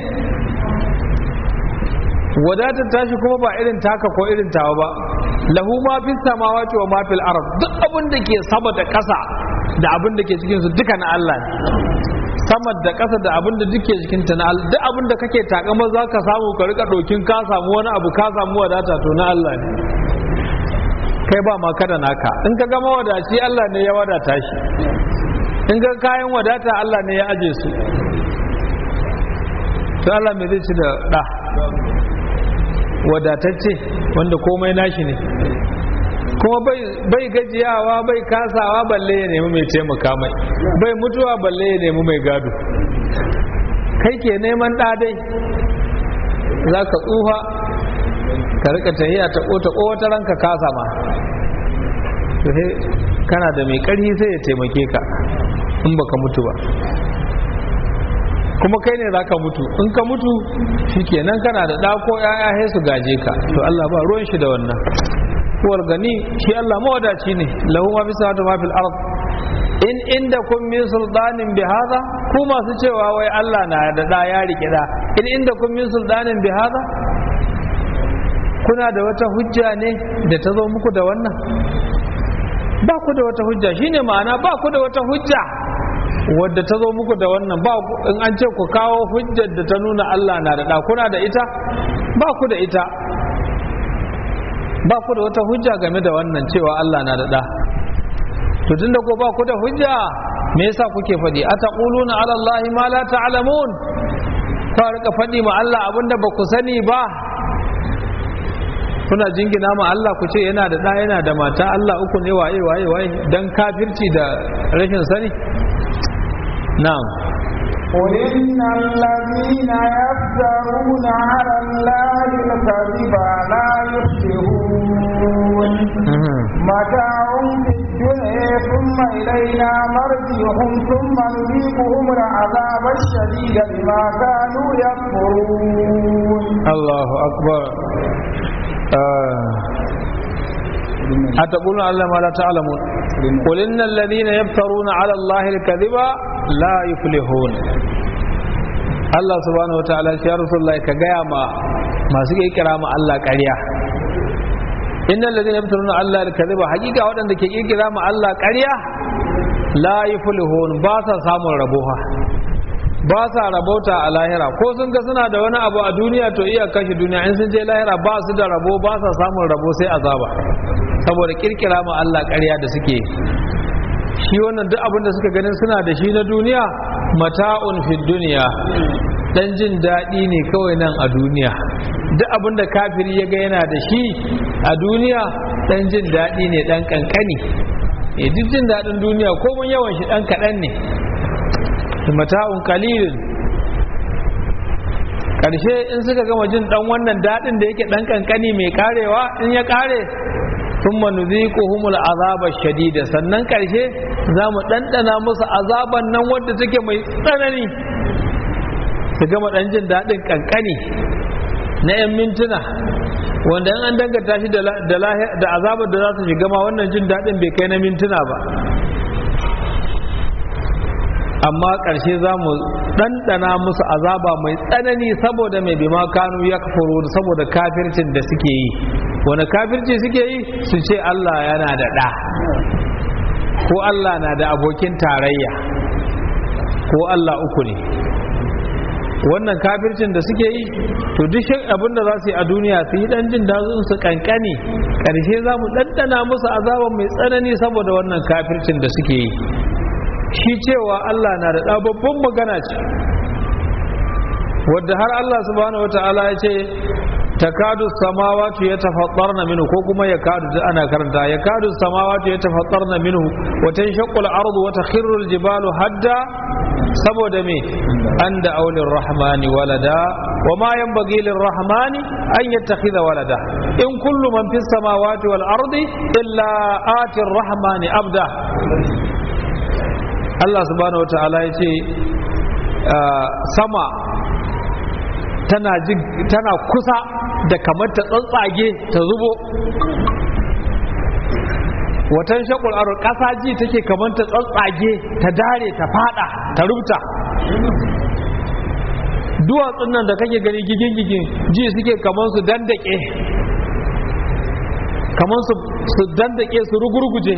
wadatar tashi kuma ba irin taka ko irin tawa ba lahu ma fi samawati wa ma fil ard duk abin da ke sama da ƙasa da abin da ke cikin su duka na Allah ne sama da ƙasa da abin da duke cikin ta na Allah duk abin da kake takama za ka samu ka rika ɗokin ka samu wani abu ka samu wadata to na Allah ne kai ba ma kada naka in ka gama wadaci Allah ne ya wadata shi in ga kayan wadata Allah ne ya aje su to Allah me zai ci da ɗa wadatacce wanda komai nashi ne kuma bai gajiyawa bai kasawa balle ya nemi mai taimaka mai bai mutuwa balle ya nemi mai gado kai ke neman ɗadai za ka tsufa ka rika tahiya ta ƙota wata ranka kasa ma kana da mai ƙarfi sai ya taimake ka in baka mutu ba kuma kai ne zaka mutu in ka mutu shikenan kana da ɗa ko ƴaƴa sai su gaje ka to Allah ba ruwan shi da wannan kuwar gani shi Allah mawadaci ne lahu ma fi samawati ma fil ard in inda kun min sultanin bi hadha ku masu cewa wai Allah na da ɗa ya rike da in inda kun min sultanin bi hadha kuna da wata hujja ne da ta zo muku da wannan ba ku da wata hujja shine ma'ana ba ku da wata hujja wadda ta zo muku da wannan ba in an ce ku kawo hujjar da ta nuna Allah na da kuna da ita ba ku da ita ba ku da wata hujja game da wannan cewa Allah na da to tunda ko ba ku da hujja me yasa kuke faɗi ataquluna ala allahi ma la ta'lamun ka rika faɗi ma Allah abinda ba ku sani ba kuna jingina ma Allah ku ce yana da ɗa yana da mata Allah uku ne waye waye waye dan kafirci da rashin sani na'am قل إن الذين يفترون على الله الكذب لا يفلحون متاع في الدنيا ثم إلينا مرجعهم ثم نذيقهم العذاب الشديد بما كانوا يكفرون الله أكبر أتقولون على ما لا تعلمون قل إن الذين يفترون على الله الكذب لا يفلحون Allah subhanahu wa ta'ala ya Rasulullah ka gaya ma masu kira ma Allah ƙarya innal ladina yaftaruna Allah al-kadhiba hakika waɗanda ke kira ma Allah ƙarya la yuflihun ba sa samun raboha ba sa rabauta a lahira ko sun ga suna da wani abu a duniya to iya kashe duniya in sun je lahira ba su da rabo ba sa samun rabo sai azaba saboda kirkira ma Allah ƙarya da suke shi wannan duk abin da suka ganin suna da shi na duniya mata'un fi duniya dan jin daɗi ne kawai nan a duniya duk abin da kafiri ya ga yana da shi a duniya dan jin daɗi ne dan kankani e duk jin daɗin duniya ko mun yawan shi dan kaɗan ne mata'un qalilun karshe in suka gama jin dan wannan daɗin da yake dan kankani mai karewa in ya kare thumma nuziquhumul azaba shadida sannan karshe za mu ɗanɗana musu azaban nan wadda take mai tsanani su gama ɗan jin daɗin kankani na 'yan mintuna wanda in an dangata shi da azabar da za su shiga ma wannan jin daɗin bai kai na mintuna ba amma ƙarshe za mu ɗanɗana musu azaba mai tsanani saboda mai bima kanu ya kafaro saboda kafircin da suke yi wani kafirci suke yi su ce Allah yana da ɗa ko Allah na da abokin tarayya ko Allah uku ne wannan kafircin da suke yi to duk abin da za su yi a duniya su yi ɗan jin dazun su kankani ƙarshe za mu ɗanɗana musu azaba mai tsanani saboda wannan kafircin da suke yi shi cewa Allah na da ɗa babban magana ce wadda har Allah subhanahu wata'ala ya ce takadu samawati ya tafattarna minhu ko kuma ya kadu ana karanta ya kadu samawati ya tafattarna minhu wa tanshaqqu al-ardu wa takhirru al-jibalu hadda saboda me an da aulin rahmani walada wa ma yanbaghi lir-rahmani an yattakhidha walada in kullu man fis samawati wal ardi illa ati ar-rahmani abda Allah subhanahu wa ta'ala ya ce sama tana jin tana kusa da kamar ta tsantsage ta zubo watan shakul aro ƙasa ji take kamar ta tsantsage ta dare ta fada ta rubuta duwatsun nan da kake gani gigin-gigin ji suke kamar su dandake kamar su dandake su rugurguje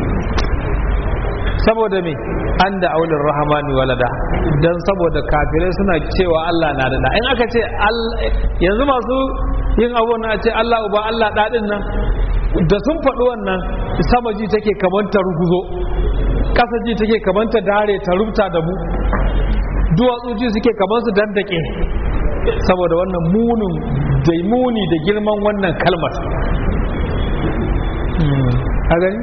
saboda me an da aulin rahamani walada don saboda kafirai suna cewa Allah na da in aka ce yanzu masu yin abu na ce Allah uba Allah daɗin nan da sun faɗi wannan sama ji take kamanta ruguzo ƙasa ji take kamanta dare ta rubuta da mu duwatsu ji suke kamar su dandake saboda wannan munin da muni da girman wannan kalmar a gani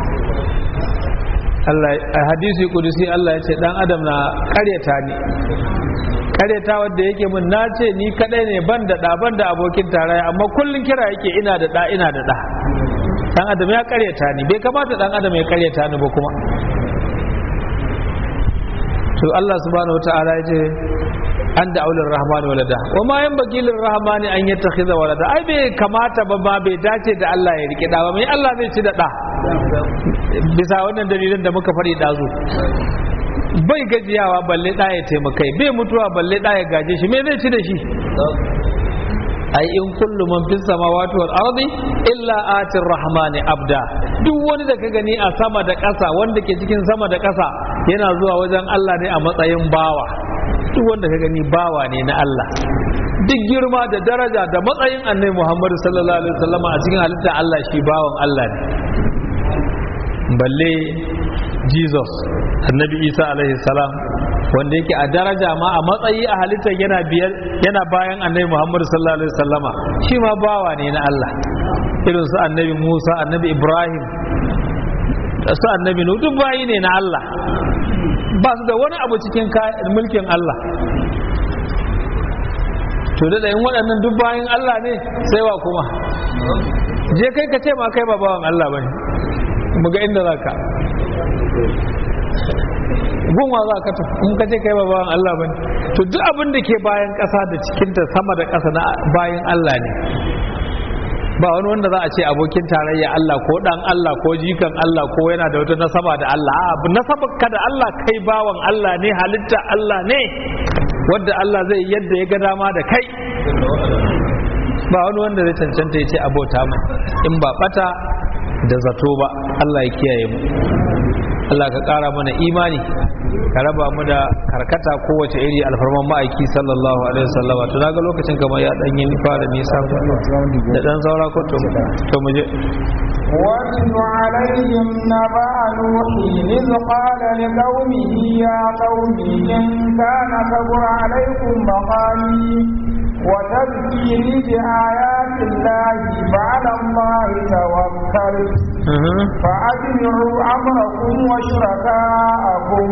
Allah a hadisi kudusi Allah ya ce dan adam na karyata ni karyata wanda yake mun na ce ni kadai ne ban da da ban da abokin tarayya amma kullun kira yake ina da da ina da da dan adam ya karyata ni bai kamata dan adam ya karyata ni ba kuma to Allah subhanahu wataala ya ce an da aulin rahmani walada wa ma yan bagilin rahmani an yi takhiza walada ai bai kamata ba ma bai dace da Allah ya rike da ba mai Allah zai ci da da bisa wannan dalilin da muka faɗi ɗazu bai gajiyawa balle ɗa ya taimakai bai mutuwa balle ɗa ya gaje shi me zai ci da shi ai in kullu man fis samawati wal ardi illa atir rahmani abda duk wani da ka gani a sama da ƙasa wanda ke cikin sama da ƙasa yana zuwa wajen Allah ne a matsayin bawa duk wanda ka gani bawa ne na Allah duk girma da daraja da matsayin annabi Muhammadu sallallahu alaihi wasallama a cikin halitta Allah shi bawan Allah ne balle Jesus annabi Isa alaihi salam wanda yake a daraja ma a matsayi a halittar yana biyar yana bayan annabi Muhammadu sallallahu alaihi wasallama shi ma bawa ne na Allah irin su annabi Musa annabi Ibrahim su annabi Nuhu duk bayi ne na Allah ba su da wani abu cikin mulkin Allah to da yin waɗannan duk bayan Allah ne sai wa kuma je kai ka ce ma kai ba bawan Allah bane mu ga inda zaka gunwa za ka tafi in ka ce kai ba bawan Allah bane to duk abin da ke bayan ƙasa da cikinta sama da ƙasa na bayan Allah ne ba wani wanda za a ce abokin tarayya Allah ko dan Allah ko jikan Allah ko yana da wata nasaba da Allah abu nasaba ka da Allah kai bawan Allah ne halitta Allah ne wadda Allah zai yadda ya ga dama da kai ba wani wanda zai cancanta ya ce abota mu in ba bata da zato ba Allah ya kiyaye mu Allah ka ƙara mana imani ka raba mu da karkata kowace iri alfarman ma'aiki sallallahu alaihi wasallam to naga lokacin kamar ya dan yi fara nisa da dan saura ko to to mu je واتل عليهم نبأ نوح إذ قال لقومه يا قوم إن كان كبر عليكم مقامي وتذكيري بآيات الله فعلى الله توكلت فأجمعوا أمركم وشركاءكم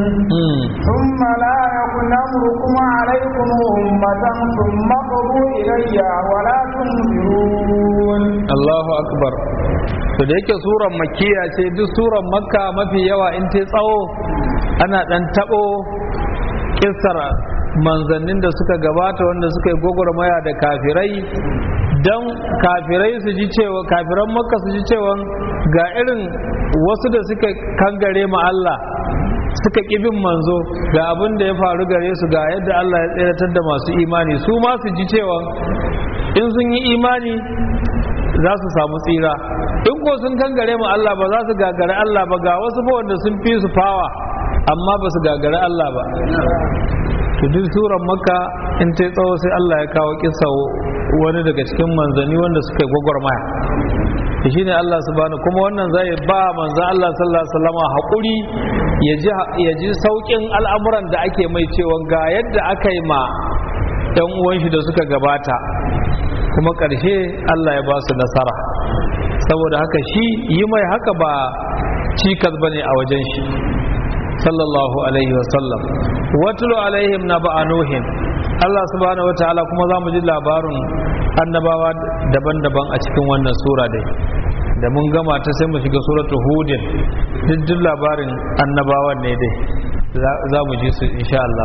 ثم لا يكن أمركم عليكم أمة ثم قضوا إلي ولا تنظرون الله أكبر to da yake suran makiya ce duk suran makka mafi yawa in ta tsawo ana dan tabo kissar manzannin da suka gabata wanda suka yi gwagwarmaya da kafirai don kafirai su ji cewa kafiran makka su ji cewa ga irin wasu da suka kangare ma Allah suka bin manzo ga abin da ya faru gare su ga yadda Allah ya tseratar da masu imani su ma su ji cewa in sun yi imani za su samu tsira in ko sun kangare ma Allah ba za su gagare Allah ba ga wasu fa wanda sun fi su fawa amma ba su gagare Allah ba to duk suran makka in ta tsawo sai Allah ya kawo kisa wani daga cikin manzanni wanda suka yi gwagwarmaya shi ne Allah subhanahu kuma wannan zai ba manzan Allah sallallahu alaihi wasallam haƙuri ya ji sauƙin al'amuran da ake mai cewa ga yadda aka yi ma ɗan uwan shi da suka gabata kuma ƙarshe Allah ya ba su nasara saboda haka shi yi mai haka ba cikas bane a wajen shi sallallahu alaihi wasallam watulu alaihim na ba'a nuhin Allah subhanahu wa ta'ala kuma za mu ji labarin annabawa daban-daban a cikin wannan sura dai da mun gama ta sai mu shiga suratu hudin duk labarin annabawan ne dai za mu ji su insha Allah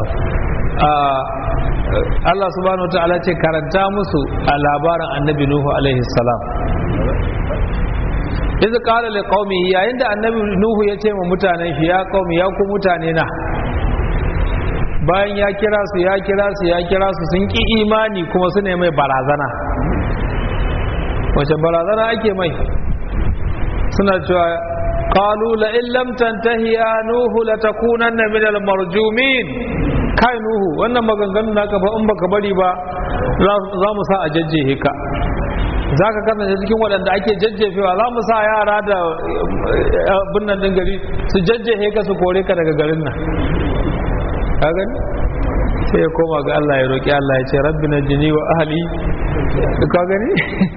Allah subhanahu wa ta'ala ce karanta musu a labarin annabi Nuhu alaihi salam izu kala li qaumi yayin da annabi nuhu ya ce wa mutanen shi ya qaumi ya ku mutane na bayan ya kira su ya kira su ya kira su sun ki imani kuma su ne mai barazana wace barazana ake mai suna cewa qalu la in lam tantahi ya nuhu la takunanna min al marjumin kai nuhu wannan maganganun naka fa in baka bari ba za mu sa a jajjehe ka za ka kasance cikin waɗanda ake jajjefewa za mu sa yara da binnan din gari su jajjefe ka su kore ka daga garin nan ka gani sai ya koma ga Allah ya roƙi Allah ya ce rabbi na jini wa ahali ka gani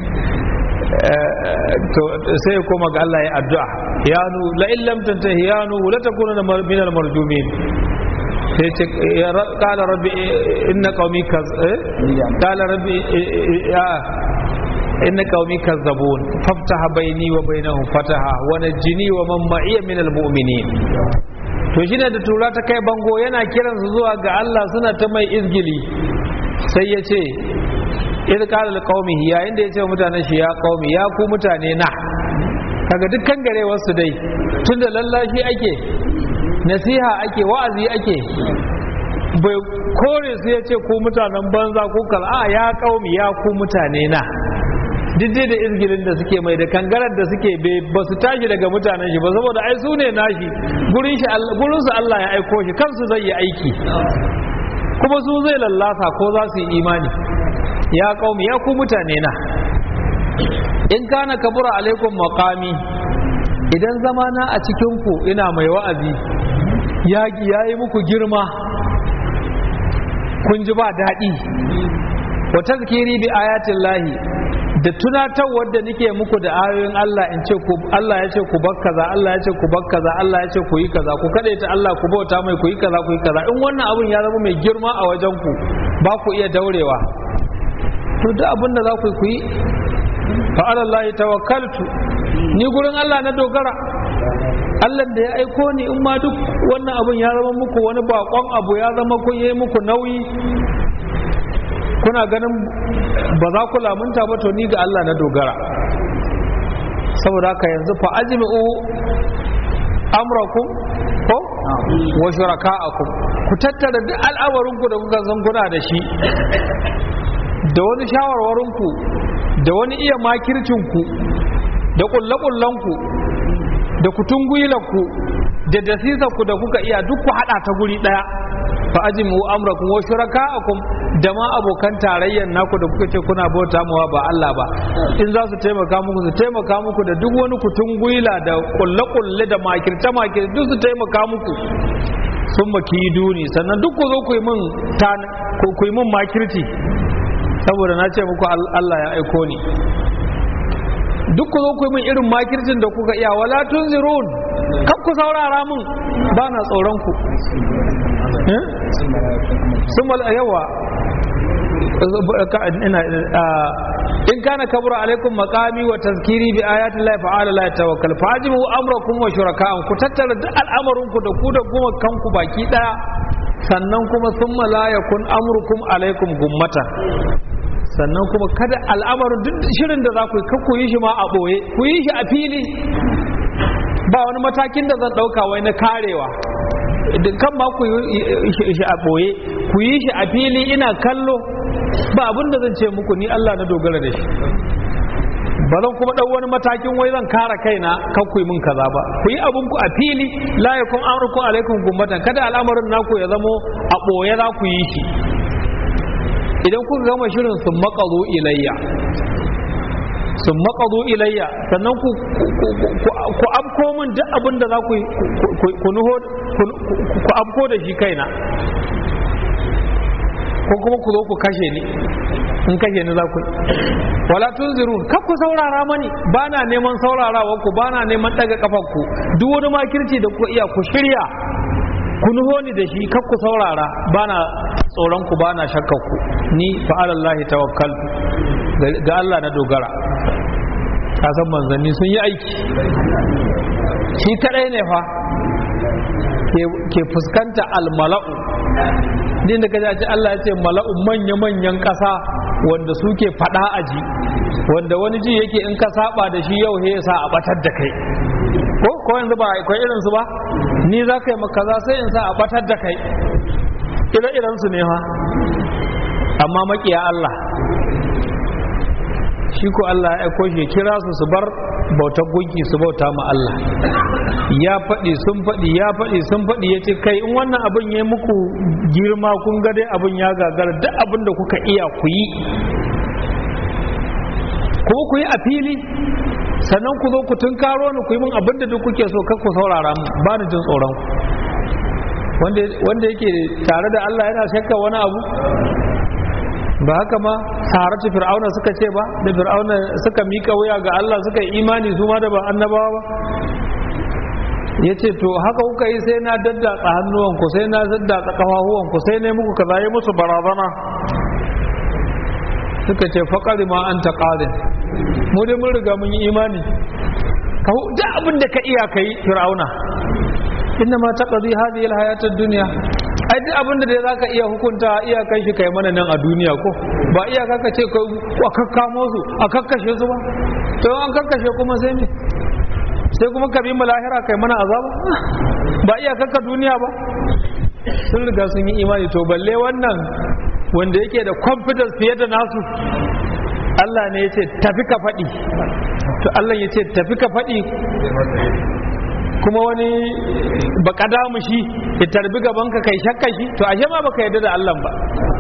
to sai ya koma ga Allah ya addu'a ya nu la in lam tantahi ya nu la takuna min al marjumin sai ce qala rabbi inna qaumi kaz qala rabbi ya inna qaumi kazzabun faftaha baini wa bainahum fataha wa najini wa man ma'iya min almu'minin to shine da tura ta kai bango yana kiran su zuwa ga Allah suna ta mai izgili sai ya ce idh qala liqaumihi yayin da ya ce mutanen shi ya qaumi ya ku mutane na kaga dukkan garewar su dai tunda lallashi ake nasiha ake wa'azi ake bai kore su ya ce ku mutanen banza ku kal a ya qaumi ya ku mutane na diddai da izgilin da suke mai da kangarar da suke ba su tashi daga mutanen shi ba saboda ai su ne nashi gurin shi gurin su Allah ya aiko shi kansu zai yi aiki kuma su zai lallasa ko za su yi imani ya qaumi ya ku mutane na in kana kabura alaikum maqami idan zamana a cikin ku ina mai wa'azi ya yi muku girma kun ji ba daɗi wa tazkiri bi ayatin lahi da tunatarwar da nake muku da ayoyin Allah in ce ku Allah ya ce ku bar kaza Allah ya ce ku bar kaza Allah ya ce ku yi kaza ku kadaita Allah ku bauta mai ku yi kaza ku yi kaza in wannan abun ya zama mai girma a wajen ku ba ku iya daurewa to duk abin da za ku yi fa alallahi tawakkaltu ni gurin Allah na dogara Allah da ya aiko ni in ma duk wannan abun ya zama muku wani bakon abu ya zama kun yi muku nauyi kuna ganin ba za ku lamunta ba to ni ga Allah na dogara saboda haka yanzu fa ajmi'u amrakum ko wa shuraka'akum ku tattara duk al'amarinku da kuka san kuna da shi da wani shawarwarinku da wani iya makircinku da kulle-kullenku da kutungwilanku da dasisarku da kuka iya duk ku hada ta guri daya fa ajimu amrakum wa shuraka'akum da ma abokan tarayyar naku da kuka ce kuna bauta mawa ba Allah ba in za su taimaka muku su taimaka muku da duk wani kutungwila da kulle-kulle da makirce makirce duk su taimaka muku sun maki duni sannan duk ku zo ku yi min ku yi min makirci saboda na ce muku Allah ya aiko ni duk ku zo ku yi min irin makircin da kuka iya wala tunzirun kan ku saurara min ba na tsoron ku sun yawa in kana kabura alaikum maqami wa tazkiri bi ayati llahi fa ala la tawakkal fa ajibu amrakum wa shuraka'an ku tattara duk al'amarin ku da ku da goma kanku baki daya sannan kuma summa la yakun amrukum alaikum gummata sannan kuma kada al'amarin duk shirin da za ku yi ku yi shi ma a ɓoye ku yi shi a fili ba wani matakin da zan ɗauka wai na karewa kan ma ku yi shi a ɓoye ku yi shi a fili ina kallo ba abin da zan ce muku ni Allah na dogara da shi ba zan kuma ɗau wani matakin wai zan kara kaina kan ku yi min kaza ba ku yi abin ku a fili la yakun amrukum alaikum gummatan kada al'amarin naku ya zamo a ɓoye za ku yi shi idan kuka gama shirin sun maƙazo ilayya sun maƙazo ilayya sannan ku afko min duk abin da za ku nuho ku afko da shi kaina ko kuma ku zo ku kashe ni in kashe ni za ku wala tunzirun kar ku saurara mani ba na neman saurarawa ku ba na neman daga kafanku duk wani makirci da ku iya ku shirya ku nuho ni da shi kar ku saurara ba na tsoron ku ba na shakkar ku ni fa alallahi tawakkal ga Allah na dogara ka san manzanni sun yi aiki shi kadai ne fa ke fuskanta almala'u din da kaji Allah ya ce mala'u manya-manyan ƙasa wanda suke faɗa aji wanda wani ji yake in ka saba da shi yau he sa a batar da kai ko ko yanzu ba akwai irin su ba ni za ka yi makaza sai in sa a batar da kai ire iren su ne ha amma makiya Allah shi ko Allah ya aiko shi kira su su bar bautar gunki su bauta ma Allah ya faɗi sun faɗi ya faɗi sun faɗi ya ce kai in wannan abin ya muku girma kun ga dai abin ya gagara duk abin da kuka iya ku yi ko ku yi a fili sannan ku zo ku tunkaro ni ku yi min abin da duk kuke so kar ku saurara mu ba ni jin tsoron ku wanda yake tare da Allah yana shakka wani abu ba haka ma saharatu fir'auna suka ce ba da fir'auna suka mika wuya ga Allah suka yi imani su ma da ba annabawa ba ya ce to haka kuka yi sai na daddatsa hannuwanku sai na daddatsa ƙafafuwanku sai na muku kaza yi musu barazana suka ce faƙari ma an ta ƙarin mu dai mun riga mun yi imani ka da abin da ka iya ka yi fir'auna inna ma taqdi hadhihi alhayatad dunya ai duk abin da dai zaka iya hukunta iya kai shi kai mana nan a duniya ko ba iya kaka ce ka a kakkamo su a kakkashe su ba to an kakkashe kuma sai me sai kuma ka bi mu lahira kai mana azaba ba iya kakka duniya ba sun riga sun yi imani to balle wannan wanda yake da confidence fiye da nasu Allah ne ya ce tafi ka faɗi to Allah ya ce tafi ka faɗi kuma wani baka damu shi ya tarbi gaban ka kai shakka shi to ashe ma baka yarda da Allah ba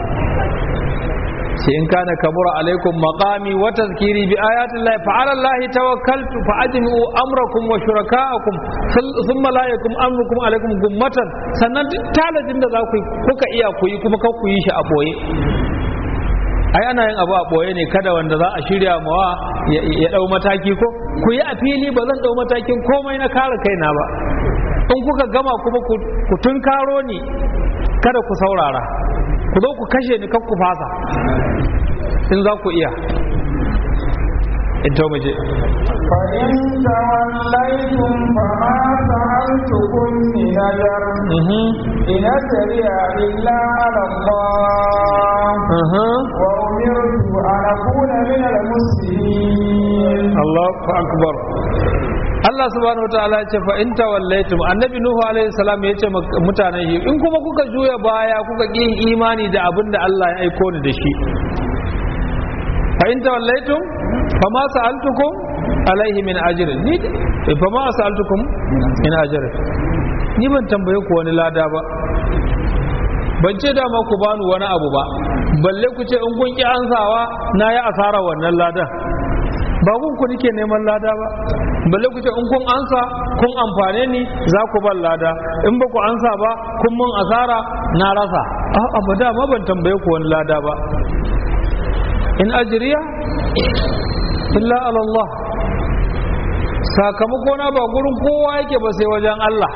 sai in kana kabura alaikum maqami wa tazkiri bi ayati llahi fa ala llahi tawakkaltu fa ajmi'u amrakum wa shuraka'akum thumma la yakum amrukum alaikum gummatan sannan duk talajin da za ku kuka iya ku yi kuma kar ku yi shi a boye ai ana yin abu a boye ne kada wanda za a shirya mawa ya dau mataki ko ku yi a fili ba zan dau matakin komai na kare kaina ba in kuka gama kuma ku tunkaro ni kada ku saurara ku zo ku kashe ni kan ku fasa in za ku iya in to muje فإن توليتم فما سألتكم من أجر إن أجري إلا على الله وأمرت أن أكون من المسلمين الله أكبر Allah subhanahu wa ta'ala ce fa in tawallaitum annabi nuhu alaihi salam ya ce mutanen shi in kuma kuka juya baya kuka ki imani da abin da Allah ya aiko ni da shi fa in tawallaitum fa ma sa'altukum alaihi min ajrin ni fa ma sa'altukum min ajrin ni ban tambaye ku wani lada ba ban ce dama ku bani wani abu ba balle ku ce in kun ki ansawa na yi asara wannan ladan ba kun ku nike neman lada ba balle ku ce in kun ansa kun amfane ni za ku ban lada in ba ku ansa ba kun mun asara na rasa a'a ba dama ban tambaye ku wani lada ba in ajriya illa ala Allah sakamako na ba gurin kowa yake ba sai wajen Allah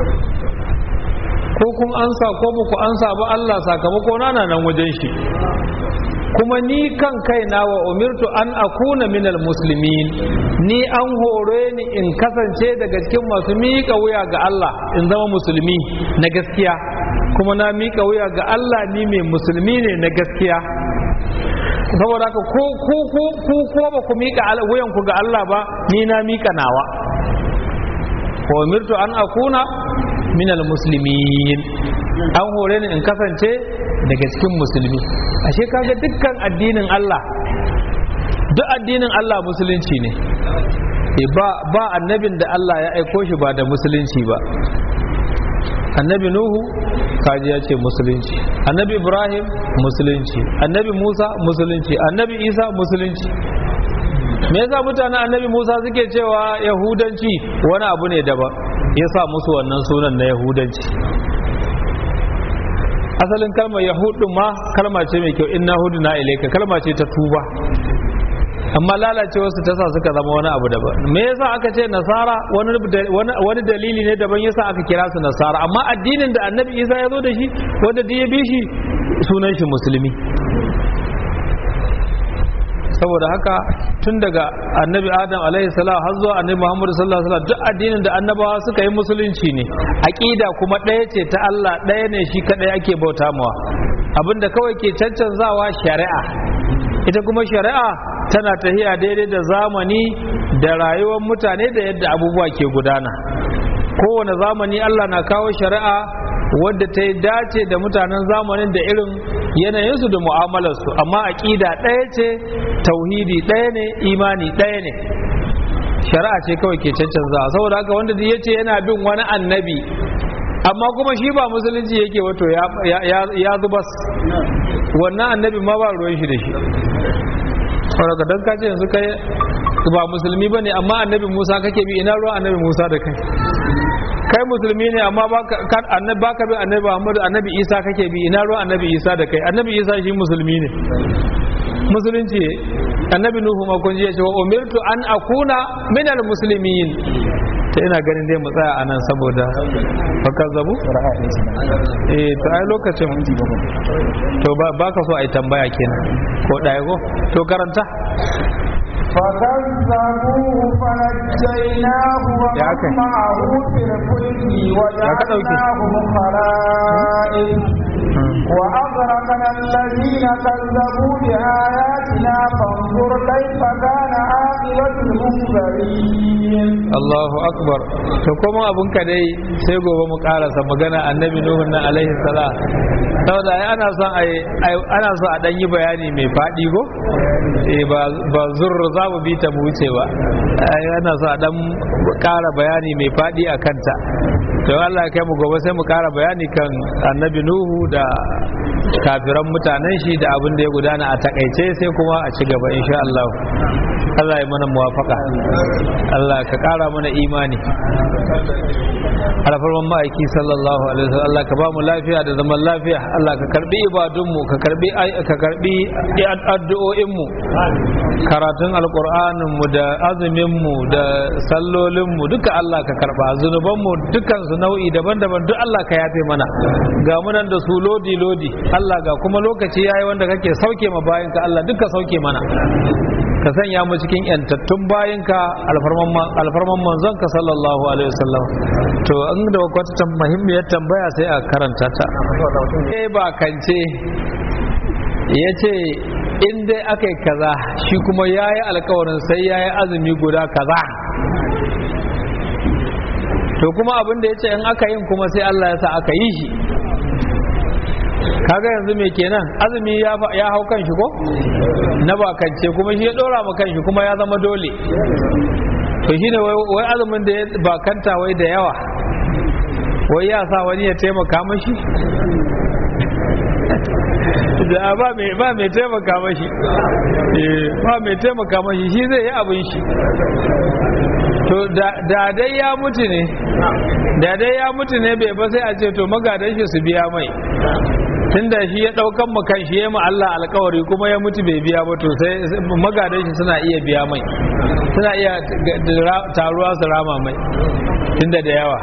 ko kun ansa ko ba ku ansa ba Allah sakamako na nan wajen shi kuma ni kan kaina wa umirtu an akuna minal muslimin ni an hore ni in kasance daga cikin masu miƙa wuya ga Allah in zama musulmi na gaskiya kuma na miƙa wuya ga Allah ni mai musulmi ne na gaskiya saboda haka ko ko ko ko ko ba ku miƙa wuyan ku ga Allah ba ni na miƙa nawa wa umirtu an akuna minal muslimin an hore ni in kasance daga cikin musulmi ashe kaga dukkan addinin Allah duk addinin Allah musulunci ne ba ba annabin da Allah ya aiko shi ba da musulunci ba annabi nuhu kaji ya ce musulunci annabi ibrahim musulunci annabi musa musulunci annabi isa musulunci me yasa mutanen annabi musa suke cewa yahudanci wani abu ne daban ya sa musu wannan sunan na yahudanci asalin kalmar yahudun ma kalma ce mai kyau inna hudu na ilaika kalma ce ta tuba amma lalacewarsu ta sa suka zama wani abu daban me yasa aka ce nasara wani dalili ne daban yasa aka kira su nasara amma addinin da annabi isa ya zo da shi wanda duk ya bi shi sunan shi musulmi saboda haka tun daga annabi adam alaihi salam har zuwa annabi muhammad sallallahu alaihi wasallam duk addinin da annabawa suka yi musulunci ne aqida kuma ɗaya ce ta Allah ɗaya ne shi kadai ake bauta mawa abinda kawai ke cancanzawa shari'a ita kuma shari'a tana tahiya daidai da zamani da rayuwar mutane da yadda abubuwa ke gudana kowane zamani Allah na kawo shari'a wadda ta yi dace da mutanen zamanin da irin yanayinsu da mu'amalarsu amma aƙida ɗaya ce tauhidi ɗaya ne imani ɗaya ne shari'a ce kawai ke cancanza saboda haka wanda ya ce yana bin wani annabi amma kuma shi ba musulunci yake wato ya zubas wannan annabi ma ba ruwan shi da shi saboda don kace yanzu kai ba musulmi bane amma annabi Musa kake bi ina ruwan annabi Musa da kai kai musulmi ne amma annabi baka bi annabi Muhammadu annabi Isa kake bi ina ruwan annabi Isa da kai annabi Isa shi musulmi ne musulunci annabi Nuhu ma kun ji ya ce wa umirtu an akuna minal muslimin ta ina ganin dai mu tsaya anan saboda baka zabu eh to ai lokacin to ba ka so ai tambaya kenan ko ɗaya ko to karanta فكذبوه فنجيناه ومن معه في الفلك وجعلناهم خلائف وأغرقنا الذين كذبوا بآياتنا فانظر كيف كان عاقبة المنذرين Allahu akbar to kuma abun ka dai sai gobe mu karasa magana annabi nuhu na alaihi salam saboda ai ana son ai ana so a dan yi bayani mai fadi go eh ba ba zurru za mu bi ta mu wuce ba ai ana so a dan kara bayani mai fadi a kanta to Allah kai mu gobe sai mu kara bayani kan annabi nuhu da kafiran mutanen shi da abin da ya gudana a takaice sai kuma a ci gaba insha Allah Allah ya mana muwafaka Allah ka kara mana imani alfarman ma'aiki sallallahu alaihi wasallam Allah ka ba mu lafiya da zaman lafiya Allah ka karbi ibadunmu ka karbi ka karbi addu'o'in mu karatun alqur'anin mu da azumin mu da sallolin mu duka Allah ka karba zunuban mu dukkan su nau'i daban-daban duk Allah ka yafe mana ga mu nan da su lodi lodi Allah ga kuma lokaci yayi wanda kake sauke ma bayinka Allah duka sauke mana ka sanya mu cikin yantattun bayinka alfarman manzon ka sallallahu alaihi wasallam to an da wata muhimmiyar tambaya sai a karanta ta eh ba kance ya ce in dai aka yi kaza shi kuma ya yi alkawarin sai ya yi azumi guda kaza to kuma abin da ya ce in aka yin kuma sai Allah ya sa aka yi shi kaga yanzu me kenan azumi ya hau kan shi ko na bakance kuma shi ya dora ma kan shi kuma ya zama dole to shine wai azumin da ya bakanta wai da yawa wai ya sa wani ya taimaka mashi da ba mai ba mai taimaka mashi ba mai taimaka mashi shi zai yi abin shi to da dai ya mutu ne da dai ya mutu ne bai ba sai a ce to magadan shi su biya mai tunda shi ya daukan mu kan shi ya mu Allah alkawari kuma ya mutu bai biya ba to sai magadan shi suna iya biya mai suna iya taruwa su rama mai tunda da yawa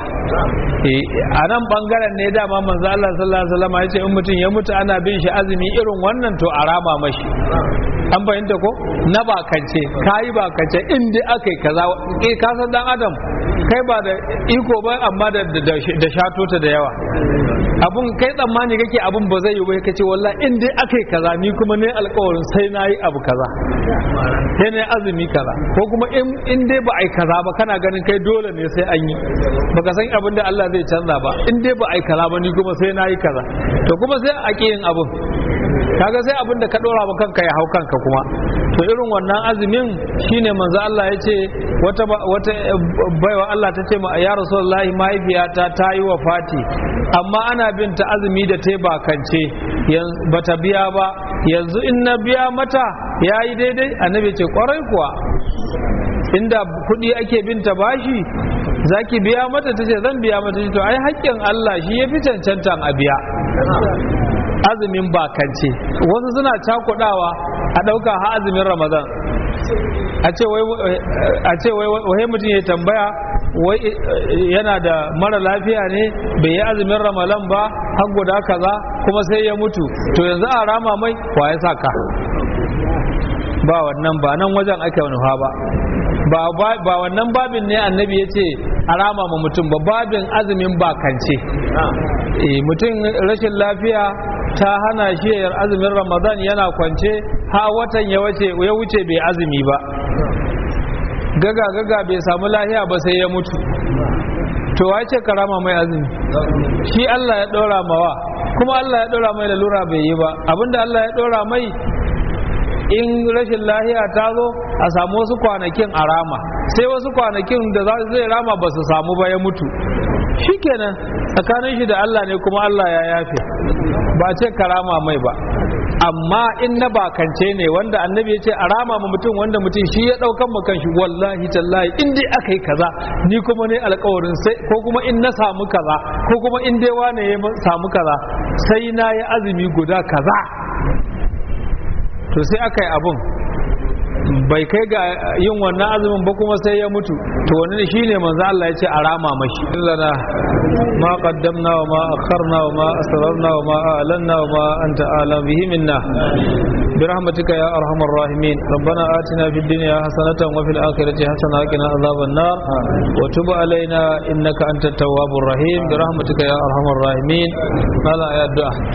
a nan bangaren ne dama manzo Allah sallallahu alaihi wasallam ya ce in mutum ya mutu ana bin shi azumi irin wannan to a rama mashi an fahimta ko na bakance kayi bakance in dai aka yi kaza eh ka san dan adam kai ba da iko ba amma da da shato ta da yawa abun kai tsammani kake abun ba zai yi ba kace wallahi in dai aka yi kaza ni kuma ne alƙawarin sai na yi abu kaza sai na azumi kaza ko kuma in dai ba a yi kaza ba kana ganin kai dole ne sai an yi baka san abin da Allah zai canza ba in dai ba a yi kaza ba ni kuma sai na yi kaza to kuma sai a ƙi yin abun kaga sai abin da ka dora ma kanka ya hau kanka kuma to irin wannan azumin shine manzo Allah ya ce wata wata baiwa Allah ta ce ma ya rasulullahi mahaifiyata ta yi wa fati amma ana bin ta azumi da ta bakance bata biya ba yanzu in na biya mata ya yi daidai annabi ce kwarai kuwa inda kuɗi ake bin ta bashi zaki biya mata ta ce zan biya mata to ai haƙƙin Allah shi ya fi cancantan a biya azumin bakance wasu suna cakudawa a ɗauka ha azumin ramadan a ce wai wai mutum ya tambaya wai yana da mara lafiya ne bai yi azumin ramadan ba har guda kaza kuma sai ya mutu to yanzu a rama mai wa ya sa ka ba wannan ba nan wajen ake nufa ba ba wannan babin ne annabi ya ce a rama ma mutum ba babin azumin bakance mutum rashin lafiya ta hana shi yar azumin ramadan yana kwance ha watan ya wuce bai azumi ba gaga gaga bai samu lahiya ba sai ya mutu to wace karama mai azumi shi Allah ya ɗora mawa kuma Allah ya ɗora mai lalura bai yi ba abinda Allah ya ɗora mai in rashin lahiya ta zo a samu wasu kwanakin a rama sai wasu kwanakin da zai rama ba su samu ba ya mutu shikenan tsakanin shi da Allah ne kuma Allah ya yafe ba ce karama mai ba amma in na bakance ne wanda annabi ya ce a rama ma mutum wanda mutum shi ya daukan mu kanshi wallahi tallahi in dai aka yi kaza ni kuma ne alkawarin sai ko kuma in na samu kaza ko kuma in dai wane ya samu kaza sai na yi azumi guda kaza to sai aka yi abun bai kai ga yin wannan azumin ba kuma sai ya mutu to wani shine manzo Allah ya ce a rama mashi lana ma qaddamna wa ma akharna wa ma asrarna wa ma a'lanna wa ma anta a'lam bihi minna برحمتك يا ارحم الراحمين ربنا آتنا في الدنيا حسنة وفي الآخرة حسنة وقنا عذاب النار وتب علينا إنك أنت التواب الرحيم برحمتك يا ارحم الراحمين هذا يا الدعاء